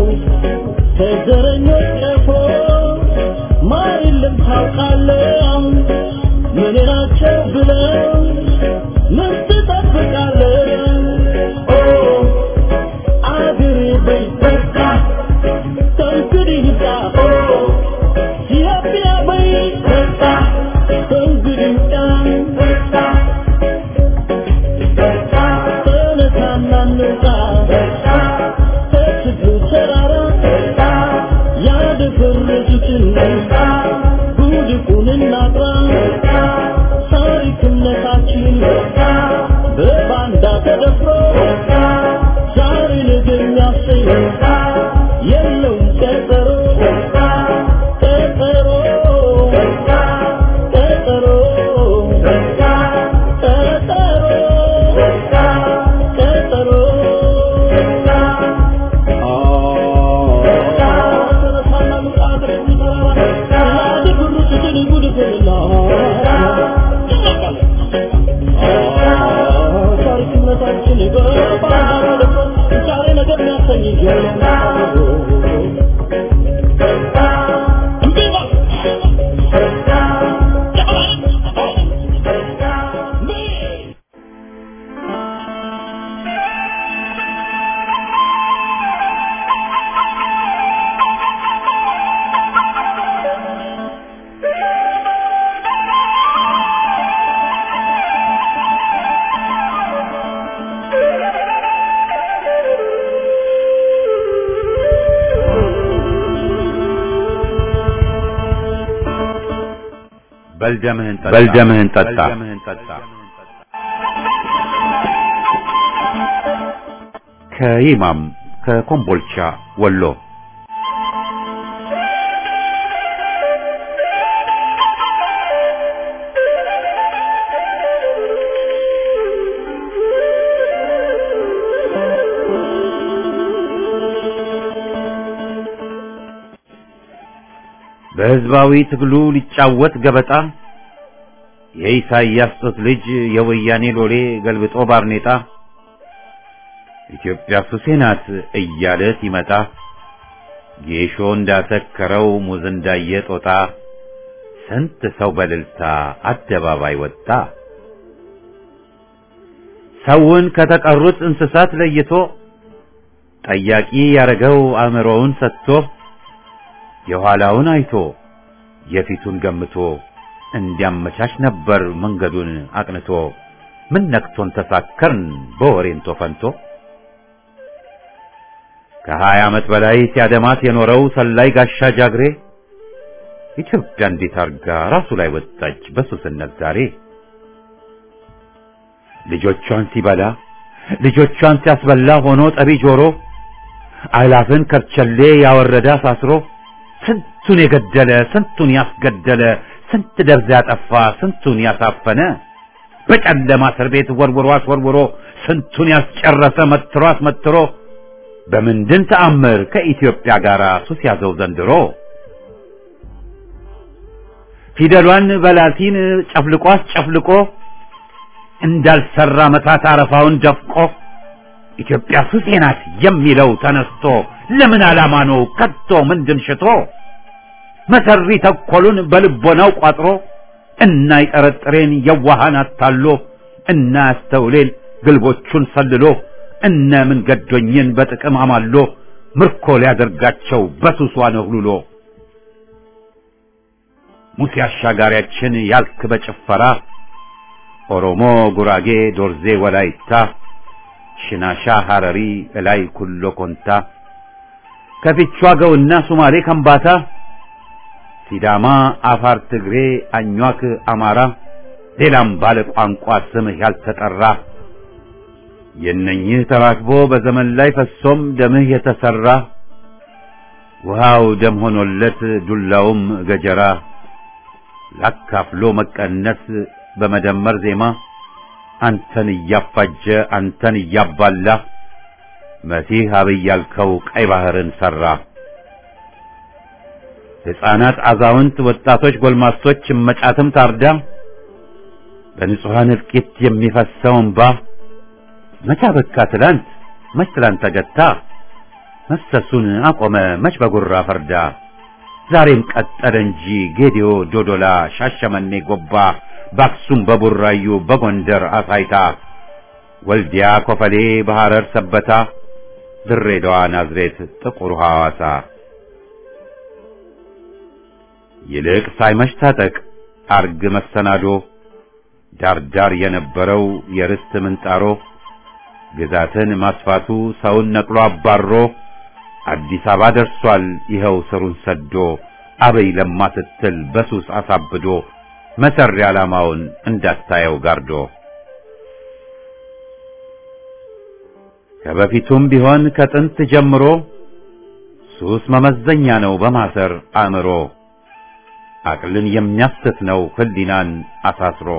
ከዘረኞች ቀፎ ማር የለም ታውቃለህ ምን ናቸው ብለው ምን ትጠብቃለህ ኦ አገሬ በይ በቃ ከእንግዲህ ይብቃ ኦ ኢትዮጵያ በይ በቃ ከእንግዲህ ይብቃ በቃ ተነሳና እንውጣ ከችግሩ ተራራ ያደፈረሱትን ጉድፉን እናጥራ ታሪክነታችን በባንዳ ተደፍሮ ዛሬ ነገ የሚያሰኝ የለውም ቀጠሮ ቀጠሮ በልደምህን ጠጣ። ከይማም ከኮምቦልቻ ወሎ በህዝባዊ ትግሉ ሊጫወት ገበጣ የኢሳይያስ ጡት ልጅ የወያኔ ሎሌ ገልብጦ ባርኔጣ ኢትዮጵያ ሱሴ ናት እያለ ሲመጣ ጌሾ እንዳተከረው ሙዝ እንዳየ ጦጣ ስንት ሰው በልልታ አደባባይ ወጣ። ሰውን ከተቀሩት እንስሳት ለይቶ ጠያቂ ያረገው አእምሮውን ሰጥቶ የኋላውን አይቶ የፊቱን ገምቶ እንዲያመቻች ነበር መንገዱን አቅንቶ። ምን ነክቶን ተሳከርን በወሬንቶ ፈንቶ ከሀያ ዓመት በላይ ሲያደማት የኖረው ሰላይ ጋሻ ጃግሬ ኢትዮጵያ እንዴት አርጋ ራሱ ላይ ወጣች በሱስነት ዛሬ። ልጆቿን ሲበላ ልጆቿን ሲያስበላ ሆኖ ጠቢ ጆሮ አእላፍን ከርቸሌ ያወረደ አሳስሮ ስንቱን የገደለ ስንቱን ያስገደለ ስንት ደብዛ ያጠፋ ስንቱን ያሳፈነ በጨለማ እስር ቤት ወርውሮ አስወርውሮ ስንቱን ያስጨረሰ መትሮ አስመትሮ በምንድን ተአምር ከኢትዮጵያ ጋር ሱስ ያዘው ዘንድሮ? ፊደሏን በላቲን ጨፍልቆ አስጨፍልቆ እንዳልሰራ መታት አረፋውን ደፍቆ ኢትዮጵያ ሱሴ ናት የሚለው ተነስቶ ለምን ዓላማ ነው ከቶ ምንድን ሽቶ መሰሪ ተኮሉን በልቦናው ቋጥሮ እና ይጠረጥሬን የዋሃን አታሎ እና ያስተውሌን ግልቦቹን ሰልሎ እነ ምን ገዶኝን በጥቅም አማሎ ምርኮ ሊያደርጋቸው በሱሷ ነህሉሎ ሙሴ አሻጋሪያችን ያልክ በጭፈራ ኦሮሞ፣ ጉራጌ፣ ዶርዜ፣ ወላይታ፣ ሽናሻ፣ ሐረሪ፣ እላይ ኩሎ ኮንታ ከፊቿ ገውና ሱማሌ ከምባታ ሲዳማ፣ አፋር፣ ትግሬ፣ አኟክ፣ አማራ ሌላም ባለ ቋንቋ ስምህ ያልተጠራ የነኝህ ተራክቦ በዘመን ላይ ፈሶም ደምህ የተሰራ ውሃው ደም ሆኖለት ዱላውም ገጀራ ላካፍሎ መቀነስ በመደመር ዜማ አንተን እያፋጀ አንተን እያባላ መሲህ አብይ ያልከው ቀይ ባህርን ሰራ። ሕፃናት፣ አዛውንት፣ ወጣቶች፣ ጎልማሶች መጫትም ታርዳ በንጹሐን እልቂት የሚፈሰው እንባ መቻ በካ ትላንት መች ትላንት ተገታ መፍሰሱን አቆመ መች በጉራ ፈርዳ ዛሬም ቀጠለ እንጂ ጌዲዮ፣ ዶዶላ፣ ሻሸመኔ፣ ጎባ በአክሱም በቡራዩ በጎንደር አሳይታ ወልዲያ፣ ኮፈሌ፣ በሐረር ሰበታ ድሬዳዋ፣ ናዝሬት፣ ጥቁር ሐዋሳ ይልቅ ሳይመሽ ታጠቅ አርግ መሰናዶ ዳርዳር የነበረው የርስት ምንጣሮ ግዛትን ማስፋቱ ሰውን ነቅሎ አባሮ አዲስ አበባ ደርሷል ይኸው ስሩን ሰዶ አበይ ለማ ስትል በሱስ አሳብዶ መሰሪ ዓላማውን እንዳታየው ጋርዶ ከበፊቱም ቢሆን ከጥንት ጀምሮ ሱስ መመዘኛ ነው በማሰር አእምሮ አቅልን የሚያስት ነው ህሊናን አሳስሮ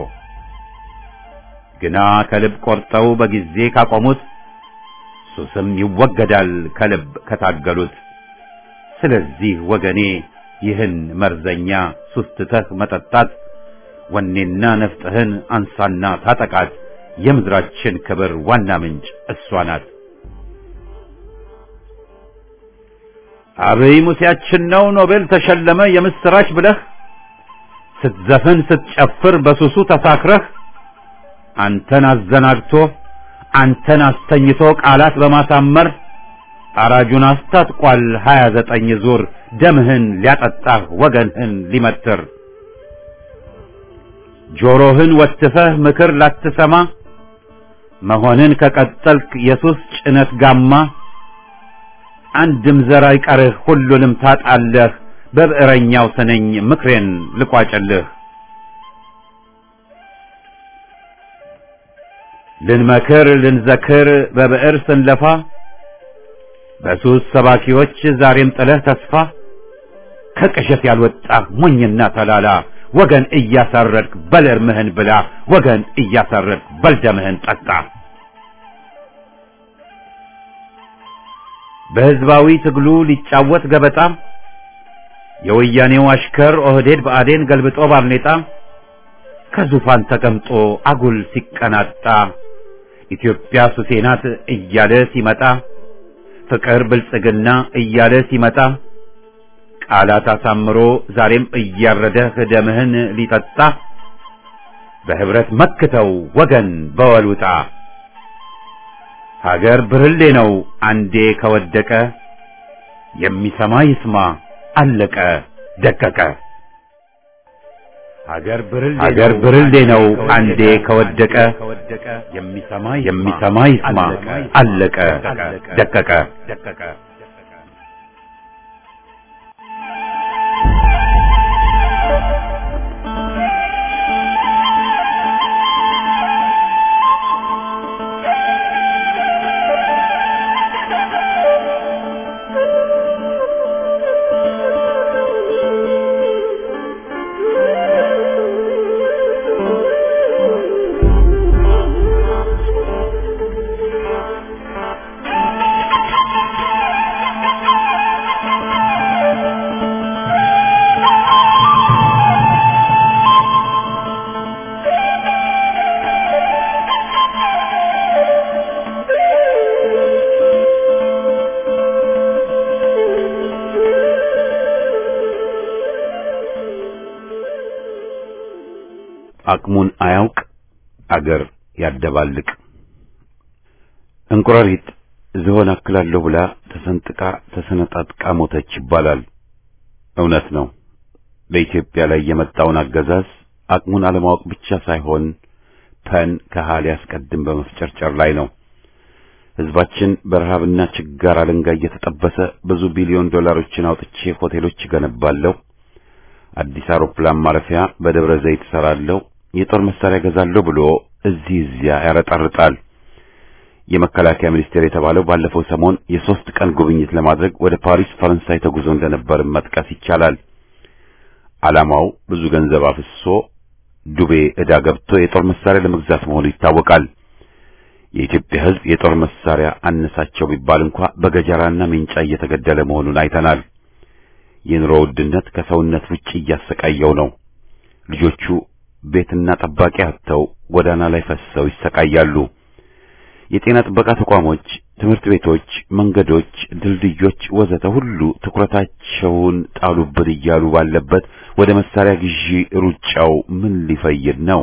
ግና ከልብ ቆርጠው በጊዜ ካቆሙት ሱስም ይወገዳል ከልብ ከታገሉት። ስለዚህ ወገኔ ይህን መርዘኛ ሱስ ትተህ መጠጣት ወኔና ነፍጥህን አንሳና ታጠቃት። የምድራችን ክብር ዋና ምንጭ እሷ ናት። አብይ ሙሴያችን ነው ኖቤል ተሸለመ የምስራች ብለህ ስትዘፍን ስትጨፍር በሱሱ ተሳክረህ አንተን አዘናግቶ አንተን አስተኝቶ ቃላት በማሳመር አራጁን አስታጥቋል ሀያ ዘጠኝ ዙር ደምህን ሊያጠጣህ ወገንህን ሊመትር ጆሮህን ወትፈህ ምክር ላትሰማ መሆንን ከቀጠልክ የሱስ ጭነት ጋማ አንድም ዘር አይቀርህ ሁሉንም ታጣለህ በብዕረኛው ስነኝ ምክሬን ልቋጭልህ ልንመክር ልንዘክር በብዕር ስንለፋ በሱስ ሰባኪዎች ዛሬም ጥለህ ተስፋ ከቅዠት ያልወጣ ሞኝና ተላላ ወገን እያሳረድክ በል እርምህን ብላ ወገን እያሳረድክ በል ደምህን ጠጣ። በሕዝባዊ ትግሉ ሊጫወት ገበጣ የወያኔው አሽከር ኦህዴድ ብአዴን ገልብጦ ባርኔጣ ከዙፋን ተቀምጦ አጉል ሲቀናጣ ኢትዮጵያ ሱሴ ናት እያለ ሲመጣ ፍቅር ብልጽግና እያለ ሲመጣ ቃላት አሳምሮ ዛሬም እያረደህ ደምህን ሊጠጣ በህብረት መክተው ወገን በወሉጣ ሀገር ብርሌ ነው አንዴ ከወደቀ የሚሰማ ይስማ አለቀ ደቀቀ። ሀገር ብርሌ ነው አንዴ ከወደቀ የሚሰማ ይስማ አለቀ ደቀቀ። አቅሙን አያውቅ አገር ያደባልቅ። እንቁራሪት ዝሆን አክላለሁ ብላ ተሰንጥቃ ተሰነጣጥቃ ሞተች ይባላል። እውነት ነው። በኢትዮጵያ ላይ የመጣውን አገዛዝ አቅሙን አለማወቅ ብቻ ሳይሆን ፐን ከሃ ሊያስቀድም በመፍጨርጨር ላይ ነው። ሕዝባችን በረሃብና ችጋር አለንጋ እየተጠበሰ ብዙ ቢሊዮን ዶላሮችን አውጥቼ ሆቴሎች እገነባለሁ፣ አዲስ አውሮፕላን ማረፊያ በደብረ ዘይት እሰራለሁ፣ የጦር መሳሪያ ገዛለሁ ብሎ እዚህ እዚያ ያረጣርጣል። የመከላከያ ሚኒስቴር የተባለው ባለፈው ሰሞን የሶስት ቀን ጉብኝት ለማድረግ ወደ ፓሪስ ፈረንሳይ ተጉዞ እንደነበር መጥቀስ ይቻላል። ዓላማው ብዙ ገንዘብ አፍሶ ዱቤ ዕዳ ገብቶ የጦር መሳሪያ ለመግዛት መሆኑ ይታወቃል። የኢትዮጵያ ሕዝብ የጦር መሳሪያ አነሳቸው ቢባል እንኳ በገጀራና ሜንጫ እየተገደለ መሆኑን አይተናል። የኑሮ ውድነት ከሰውነት ውጭ እያሰቃየው ነው። ልጆቹ ቤትና ጠባቂ አጥተው ጎዳና ላይ ፈስሰው ይሰቃያሉ። የጤና ጥበቃ ተቋሞች፣ ትምህርት ቤቶች፣ መንገዶች፣ ድልድዮች ወዘተ ሁሉ ትኩረታቸውን ጣሉብን እያሉ ባለበት ወደ መሳሪያ ግዢ ሩጫው ምን ሊፈይድ ነው?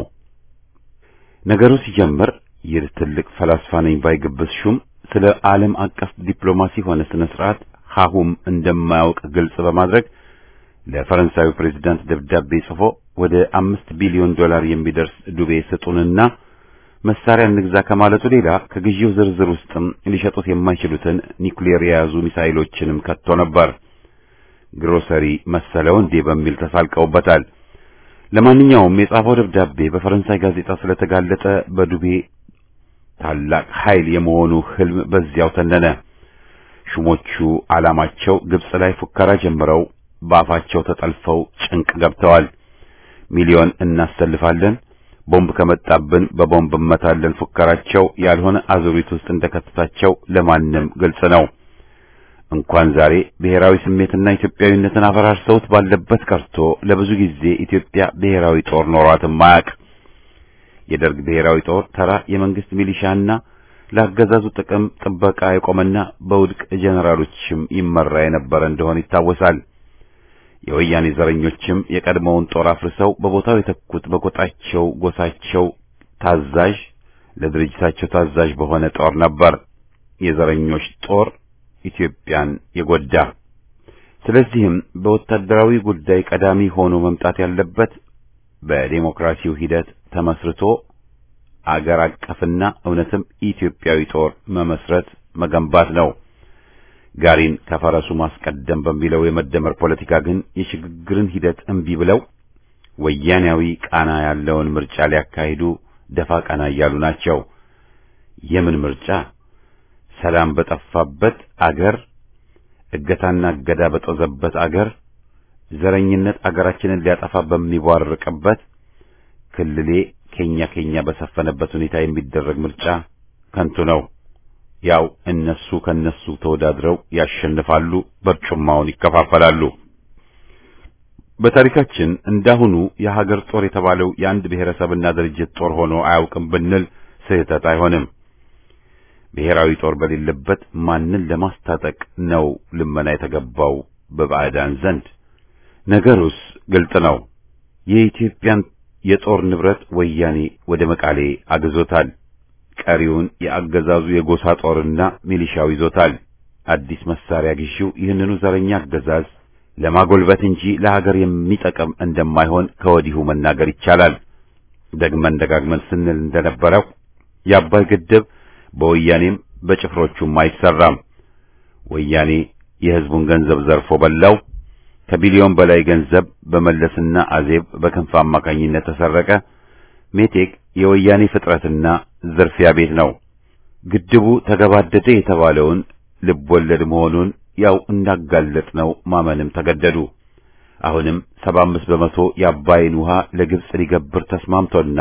ነገሩ ሲጀምር ይህ ትልቅ ፈላስፋ ነኝ ባይ ግብስ ሹም ስለ ዓለም አቀፍ ዲፕሎማሲ ሆነ ስነ ስርዓት ሀሁም እንደማያውቅ ግልጽ በማድረግ ለፈረንሳዩ ፕሬዝዳንት ደብዳቤ ጽፎ ወደ አምስት ቢሊዮን ዶላር የሚደርስ ዱቤ ስጡንና መሳሪያ እንግዛ ከማለቱ ሌላ ከግዢው ዝርዝር ውስጥም ሊሸጡት የማይችሉትን ኒውክሌር የያዙ ሚሳይሎችንም ከቶ ነበር። ግሮሰሪ መሰለው እንዴ በሚል ተሳልቀውበታል። ለማንኛውም የጻፈው ደብዳቤ በፈረንሳይ ጋዜጣ ስለተጋለጠ በዱቤ ታላቅ ኃይል የመሆኑ ህልም በዚያው ተነነ። ሹሞቹ ዓላማቸው ግብጽ ላይ ፉከራ ጀምረው በአፋቸው ተጠልፈው ጭንቅ ገብተዋል። ሚሊዮን እናሰልፋለን፣ ቦምብ ከመጣብን በቦምብ እመታለን ፉከራቸው ያልሆነ አዙሪት ውስጥ እንደከተታቸው ለማንም ግልጽ ነው። እንኳን ዛሬ ብሔራዊ ስሜትና ኢትዮጵያዊነትን አፈራርሰውት ባለበት ቀርቶ ለብዙ ጊዜ ኢትዮጵያ ብሔራዊ ጦር ኖሯትም አያውቅ። የደርግ ብሔራዊ ጦር ተራ የመንግስት ሚሊሻና ለአገዛዙ ጥቅም ጥበቃ የቆመና በውድቅ ጀነራሎችም ይመራ የነበረ እንደሆነ ይታወሳል። የወያኔ ዘረኞችም የቀድሞውን ጦር አፍርሰው በቦታው የተኩት በጎጣቸው ጎሳቸው ታዛዥ ለድርጅታቸው ታዛዥ በሆነ ጦር ነበር። የዘረኞች ጦር ኢትዮጵያን የጎዳ። ስለዚህም በወታደራዊ ጉዳይ ቀዳሚ ሆኖ መምጣት ያለበት በዴሞክራሲው ሂደት ተመስርቶ አገር አቀፍና እውነትም ኢትዮጵያዊ ጦር መመስረት መገንባት ነው። ጋሪን ከፈረሱ ማስቀደም በሚለው የመደመር ፖለቲካ ግን የሽግግርን ሂደት እምቢ ብለው ወያኔያዊ ቃና ያለውን ምርጫ ሊያካሂዱ ደፋ ቀና እያሉ ናቸው። የምን ምርጫ? ሰላም በጠፋበት አገር፣ እገታና እገዳ በጦዘበት አገር፣ ዘረኝነት አገራችንን ሊያጠፋ በሚቧርቅበት ክልሌ ኬኛ ኬኛ በሰፈነበት ሁኔታ የሚደረግ ምርጫ ከንቱ ነው። ያው እነሱ ከነሱ ተወዳድረው ያሸንፋሉ፣ በርጩማውን ይከፋፈላሉ። በታሪካችን እንዳሁኑ የሀገር ጦር የተባለው የአንድ ብሔረሰብና ድርጅት ጦር ሆኖ አያውቅም ብንል ስህተት አይሆንም። ብሔራዊ ጦር በሌለበት ማንን ለማስታጠቅ ነው ልመና የተገባው በባዕዳን ዘንድ? ነገሩስ ግልጥ ነው። የኢትዮጵያን የጦር ንብረት ወያኔ ወደ መቃሌ አግዞታል። ቀሪውን የአገዛዙ የጎሳ ጦርና ሚሊሻው ይዞታል። አዲስ መሳሪያ ግዢው ይህንኑ ዘረኛ አገዛዝ ለማጎልበት እንጂ ለሀገር የሚጠቅም እንደማይሆን ከወዲሁ መናገር ይቻላል። ደግመን ደጋግመን ስንል እንደነበረው የአባይ ግድብ በወያኔም በጭፍሮቹም አይሰራም። ወያኔ የሕዝቡን ገንዘብ ዘርፎ በላው። ከቢሊዮን በላይ ገንዘብ በመለስና አዜብ በክንፍ አማካኝነት ተሰረቀ። ሜቴክ የወያኔ ፍጥረትና ዝርፊያ ቤት ነው። ግድቡ ተገባደደ የተባለውን ልብ ወለድ መሆኑን ያው እንዳጋለጥ ነው ማመንም ተገደዱ። አሁንም ሰባ አምስት በመቶ የአባይን ውሃ ለግብጽ ሊገብር ተስማምቶና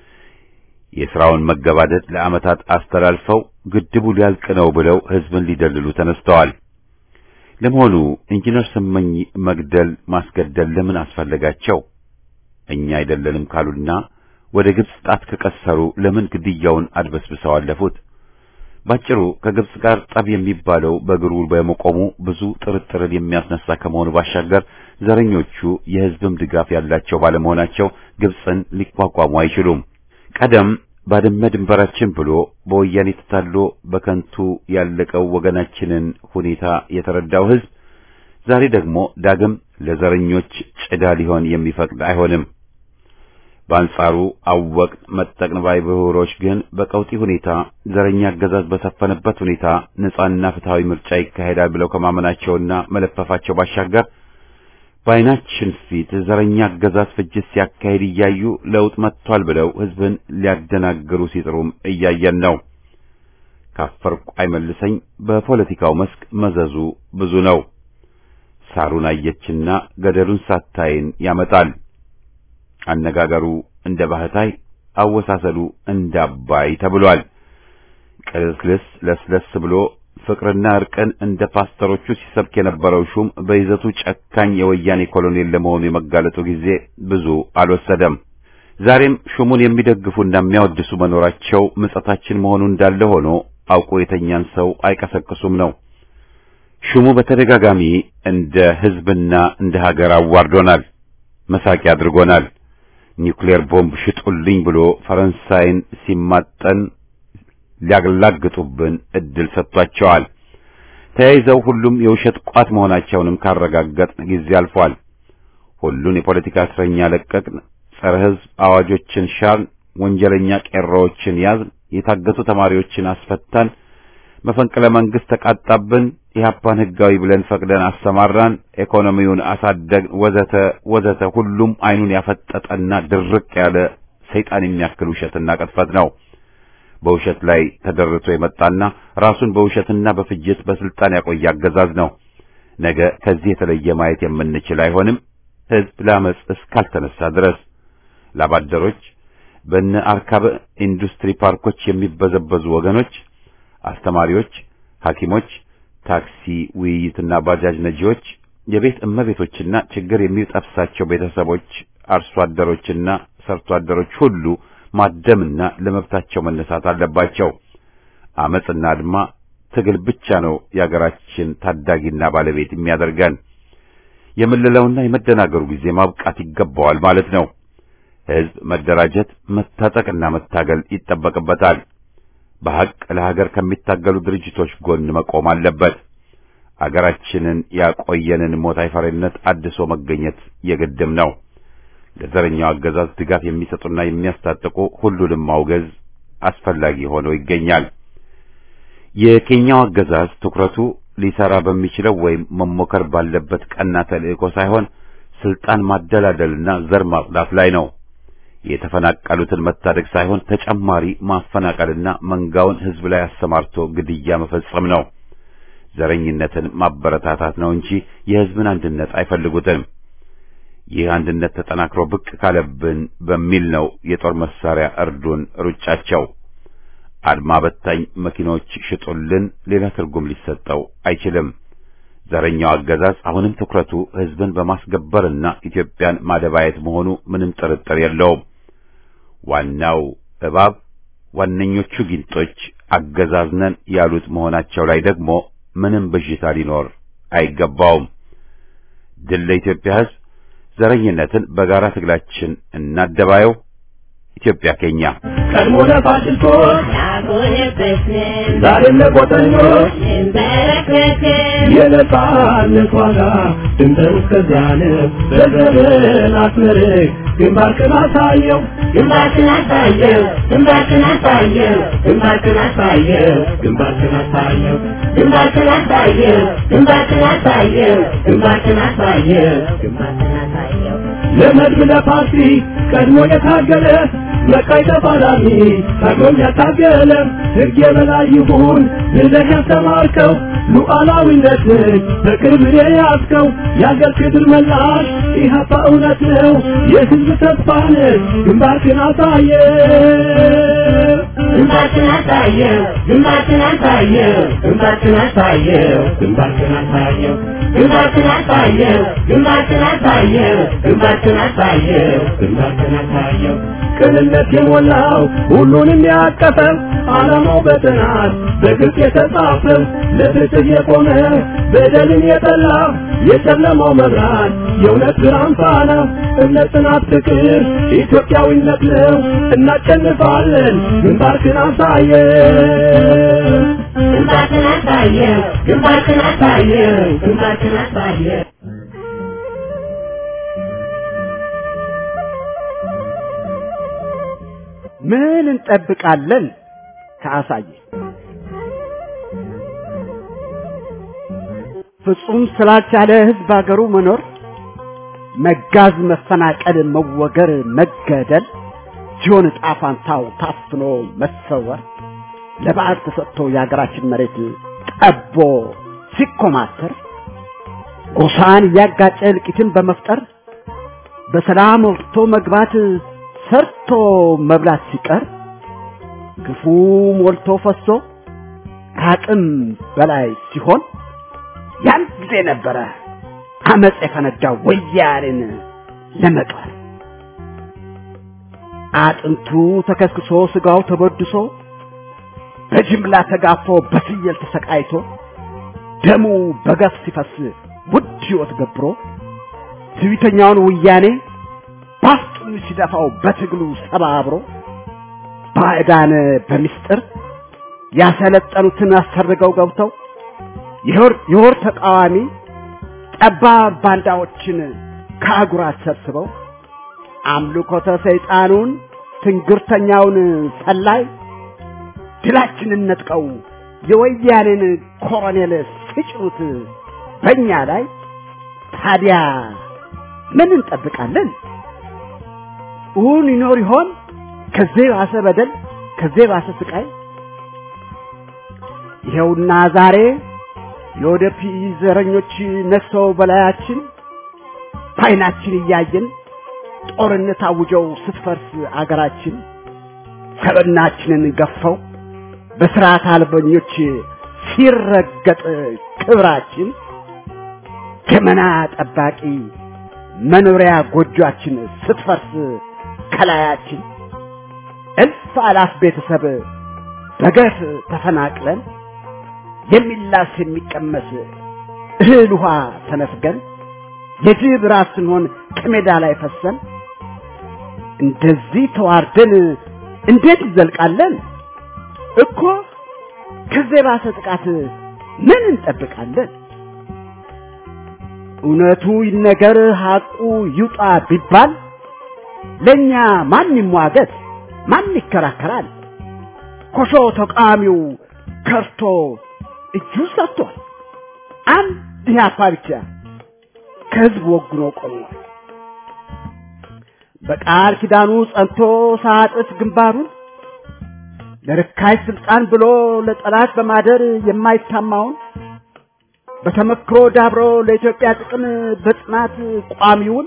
የሥራውን መገባደድ ለዓመታት አስተላልፈው ግድቡ ሊያልቅ ነው ብለው ሕዝብን ሊደልሉ ተነስተዋል። ለመሆኑ ኢንጂነር ስመኝ መግደል ማስገደል ለምን አስፈለጋቸው? እኛ አይደለንም ካሉና ወደ ግብጽ ጣት ከቀሰሩ ለምን ግድያውን አድበስብሰው አለፉት? ባጭሩ ከግብጽ ጋር ጠብ የሚባለው በእግሩ በመቆሙ ብዙ ጥርጥርን የሚያስነሳ ከመሆኑ ባሻገር ዘረኞቹ የሕዝብም ድጋፍ ያላቸው ባለመሆናቸው ግብጽን ሊቋቋሙ አይችሉም። ቀደም ባድመ ድንበራችን ብሎ በወያኔ ተታሎ በከንቱ ያለቀው ወገናችንን ሁኔታ የተረዳው ሕዝብ ዛሬ ደግሞ ዳግም ለዘረኞች ጭዳ ሊሆን የሚፈቅድ አይሆንም። በአንጻሩ አወቅን መጠቅን ባይ ብሁሮች ግን በቀውጢ ሁኔታ ዘረኛ አገዛዝ በሰፈነበት ሁኔታ ነጻና ፍትሃዊ ምርጫ ይካሄዳል ብለው ከማመናቸውና መለፈፋቸው ባሻገር በዓይናችን ፊት ዘረኛ አገዛዝ ፍጅት ሲያካሄድ እያዩ ለውጥ መጥቷል ብለው ሕዝብን ሊያደናግሩ ሲጥሩም እያየን ነው። ካፈርኩ አይመልሰኝ በፖለቲካው መስክ መዘዙ ብዙ ነው። ሳሩን አየችና ገደሉን ሳታይን ያመጣል። አነጋገሩ እንደ ባህታይ፣ አወሳሰሉ እንደ አባይ ተብሏል። ቅልስልስ ለስለስ ብሎ ፍቅርና እርቅን እንደ ፓስተሮቹ ሲሰብክ የነበረው ሹም በይዘቱ ጨካኝ የወያኔ ኮሎኔል ለመሆኑ የመጋለጡ ጊዜ ብዙ አልወሰደም። ዛሬም ሹሙን የሚደግፉና የሚያወድሱ መኖራቸው ምጸታችን መሆኑ እንዳለ ሆኖ አውቆ የተኛን ሰው አይቀሰቅሱም ነው። ሹሙ በተደጋጋሚ እንደ ሕዝብና እንደ ሀገር አዋርዶናል፣ መሳቂያ አድርጎናል። ኒውክሌር ቦምብ ሽጡልኝ ብሎ ፈረንሳይን ሲማጠን ሊያላግጡብን እድል ሰጥቷቸዋል። ተያይዘው ሁሉም የውሸት ቋት መሆናቸውንም ካረጋገጥን ጊዜ አልፏል። ሁሉን የፖለቲካ እስረኛ ለቀቅን፣ ጸረ ሕዝብ አዋጆችን ሻርን፣ ወንጀለኛ ቄሮዎችን ያዝን፣ የታገቱ ተማሪዎችን አስፈታን፣ መፈንቅለ መንግስት ተቃጣብን፣ ኢህአፓን ህጋዊ ብለን ፈቅደን አሰማራን፣ ኢኮኖሚውን አሳደግን፣ ወዘተ ወዘተ። ሁሉም አይኑን ያፈጠጠና ድርቅ ያለ ሰይጣን የሚያክል ውሸትና ቅጥፈት ነው። በውሸት ላይ ተደርቶ የመጣና ራሱን በውሸትና በፍጅት በስልጣን ያቆየ አገዛዝ ነው። ነገ ከዚህ የተለየ ማየት የምንችል አይሆንም። ህዝብ ለአመፅ እስካልተነሳ ድረስ ላባደሮች፣ በነ አርካበ ኢንዱስትሪ ፓርኮች የሚበዘበዙ ወገኖች፣ አስተማሪዎች፣ ሐኪሞች፣ ታክሲ ውይይትና ባጃጅ ነጂዎች፣ የቤት እመቤቶችና ችግር የሚጠብሳቸው ቤተሰቦች፣ አርሶ አደሮችና ሰርቶ አደሮች ሁሉ ማደምና ለመብታቸው መነሳት አለባቸው። አመጽና አድማ ትግል ብቻ ነው የአገራችን ታዳጊና ባለቤት የሚያደርገን። የምልለውና የመደናገሩ ጊዜ ማብቃት ይገባዋል ማለት ነው። ህዝብ መደራጀት፣ መታጠቅና መታገል ይጠበቅበታል። በሐቅ ለሀገር ከሚታገሉ ድርጅቶች ጎን መቆም አለበት። አገራችንን ያቆየንን ሞት አይፈሪነት አድሶ መገኘት የግድም ነው። ለዘረኛው አገዛዝ ድጋፍ የሚሰጡና የሚያስታጥቁ ሁሉንም ማውገዝ አስፈላጊ ሆኖ ይገኛል። የኬንያው አገዛዝ ትኩረቱ ሊሰራ በሚችለው ወይም መሞከር ባለበት ቀና ተልእኮ ሳይሆን ስልጣን ማደላደልና ዘር ማጽዳት ላይ ነው። የተፈናቀሉትን መታደግ ሳይሆን ተጨማሪ ማፈናቀልና መንጋውን ህዝብ ላይ አሰማርቶ ግድያ መፈጸም ነው። ዘረኝነትን ማበረታታት ነው እንጂ የህዝብን አንድነት አይፈልጉትም። ይህ አንድነት ተጠናክሮ ብቅ ካለብን በሚል ነው የጦር መሳሪያ እርዱን ሩጫቸው። አድማ በታኝ መኪኖች ሽጡልን ሌላ ትርጉም ሊሰጠው አይችልም። ዘረኛው አገዛዝ አሁንም ትኩረቱ ህዝብን በማስገበርና ኢትዮጵያን ማደባየት መሆኑ ምንም ጥርጥር የለውም። ዋናው እባብ ዋነኞቹ ጊንጦች አገዛዝ ነን ያሉት መሆናቸው ላይ ደግሞ ምንም ብዥታ ሊኖር አይገባውም። ድል ለኢትዮጵያ ህዝብ። ዘረኝነትን በጋራ ትግላችን እናደባየው። ኢትዮጵያ ከኛ ቀድሞ ለፋሽስቶች ዛሬም ለቆጠኞች የነጻነት ዋጋ ድንበር እስከዚያን በዘመን አስመርቅ ግንባርክን አሳየው ግንባርክን አሳየው ግንባርክን አሳየው ግንባርክን አሳየው ግንባርክን አሳየው ግንባርክን አሳየው ግንባርክን አሳየው ግንባርክን አሳየው ግንባርክን አሳየው ለመድብ ለፓርቲ ቀድሞ የታገለ መቃይ ተፋላሚ ታግሎም ያታገለ ሕግ የበላይ ይሁን ብለህ ያስተማርከው ሉዓላዊነትን በቅርብ የያዝከው የአገር ክብር መላሽ ኢህአፓ እውነት ነው የህዝብ ተስፋ ነህ ግንባርክን አሳየ ግንባርክን አሳየው ግንባርክን አሳየው ግንባርክን አሳየው ግንባርክን አሳየው ግንባርክን አሳየው ግንባርክን አሳየው ግንባርክን አሳየው ግንባርክን አሳየው ቅንነት የሞላው ሁሉንም ያቀፈው ዓላማው በጥናት በግልጽ የተጻፈው ለፍትህ የቆመ በደልን የጠላ የጨለማው መብራት የእውነት ብርሃን ፋና እምነት፣ ጽናት፣ ፍቅር ኢትዮጵያዊነት ነው። እናሸንፋለን። ግንባርክን አሳየው ግንባርክን አሳየው ግንባርክን አሳየው ግንባርክን አሳየው ምን እንጠብቃለን? ከአሳየ ፍጹም ስላልቻለ ህዝብ አገሩ መኖር መጋዝ፣ መፈናቀል፣ መወገር፣ መገደል ሲሆን ዕጣ ፋንታው ታፍኖ መሰወር ለበዓል ተሰጥቶ የሀገራችን መሬት ጠቦ ሲኮማተር ጎሳን እያጋጨ እልቂትን በመፍጠር በሰላም ወጥቶ መግባት ሰርቶ መብላት ሲቀር ግፉ ሞልቶ ፈሶ ከአቅም በላይ ሲሆን ያን ጊዜ ነበረ አመፅ የፈነዳው ወያኔን ለመጣል አጥንቱ ተከስክሶ ስጋው ተበድሶ በጅምላ ተጋፎ በፍየል ተሰቃይቶ ደሙ በገፍ ሲፈስ ውድ ሕይወት ገብሮ ትዕቢተኛውን ወያኔ ባፍጡን ሲደፋው በትግሉ ሰባብሮ ባዕዳን በሚስጥር ያሰለጠኑትን አሰርገው ገብተው የወር ተቃዋሚ ጠባብ ባንዳዎችን ከአጉራት ሰብስበው አምልኮተ ሰይጣኑን ትንግርተኛውን ሰላይ ድላችንን ነጥቀው የወያኔን ኮሎኔል ሲጭኑት በእኛ ላይ ታዲያ ምን እንጠብቃለን? እውን ይኖር ይሆን ከዚህ ባሰ በደል ከዚህ ባሰ ስቃይ? ይኸውና ዛሬ የወደፊት ዘረኞች ነግሰው በላያችን በዓይናችን እያየን ጦርነት አውጀው ስትፈርስ አገራችን ሰብናችንን ገፈው በስርዓት አልበኞች ሲረገጥ ክብራችን ገመና ጠባቂ መኖሪያ ጎጆአችን ስትፈርስ ከላያችን እልፍ አላፍ ቤተሰብ በገፍ ተፈናቅለን የሚላስ የሚቀመስ እህል ውሃ ተነፍገን የጅብ ራስ ስንሆን ከሜዳ ላይ ፈሰን እንደዚህ ተዋርደን እንዴት ይዘልቃለን? እኮ ከዚህ የባሰ ጥቃት ምን እንጠብቃለን? እውነቱ ይነገር ሐቁ ይውጣ ቢባል ለእኛ ማን ይሟገት? ማን ይከራከራል? ኮሾ ተቃዋሚው ከርቶ እጁ ሰጥቷል። አንድ ኢህአፓ ብቻ ከህዝብ ወግኖ ቆሟል። በቃል ኪዳኑ ጸንቶ ሳጥፍ ግንባሩን ለርካሽ ስልጣን ብሎ ለጠላት በማደር የማይታማውን በተመክሮ ዳብሮ ለኢትዮጵያ ጥቅም በጽናት ቋሚውን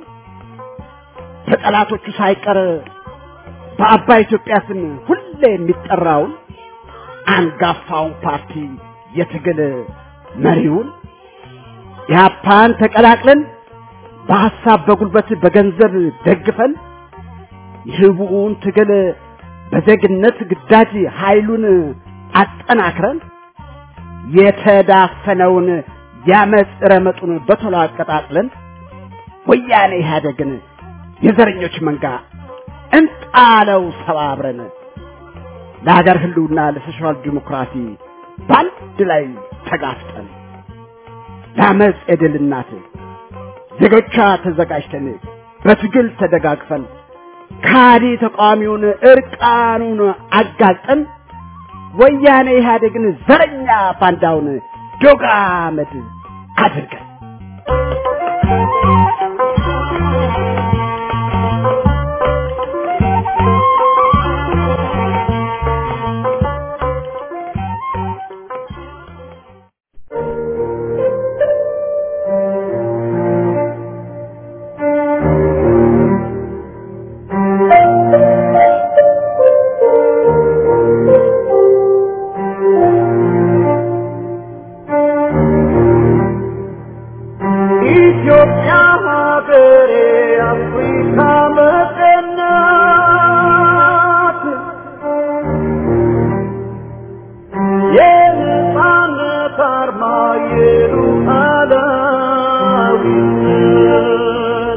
በጠላቶቹ ሳይቀር በአባይ ኢትዮጵያ ስም ሁሌ የሚጠራውን አንጋፋውን ፓርቲ የትግል መሪውን ኢህአፓን ተቀላቅለን በሐሳብ በጉልበት በገንዘብ ደግፈን የህቡውን ትግል በዜግነት ግዳጅ ኃይሉን አጠናክረን የተዳፈነውን ያመፅ ረመጡን በቶሎ አቀጣጥለን ወያኔ ኢህአደግን የዘረኞች መንጋ እንጣለው ሰባብረን ለሀገር ህልውና ለሶሻል ዲሞክራሲ በአንድ ላይ ተጋፍጠን ለአመፅ የድል እናት ዜጎቿ ተዘጋጅተን በትግል ተደጋግፈን ካዲ ተቃዋሚውን እርቃኑን አጋልጠን ወያኔ ኢህአዴግን ዘረኛ ባንዳውን ዶግ አመድ አድርገን ኢትዮጵያ ሀገሬ አፍሪካ መቀናት የነፃነት አርማ የሉዓላዊነት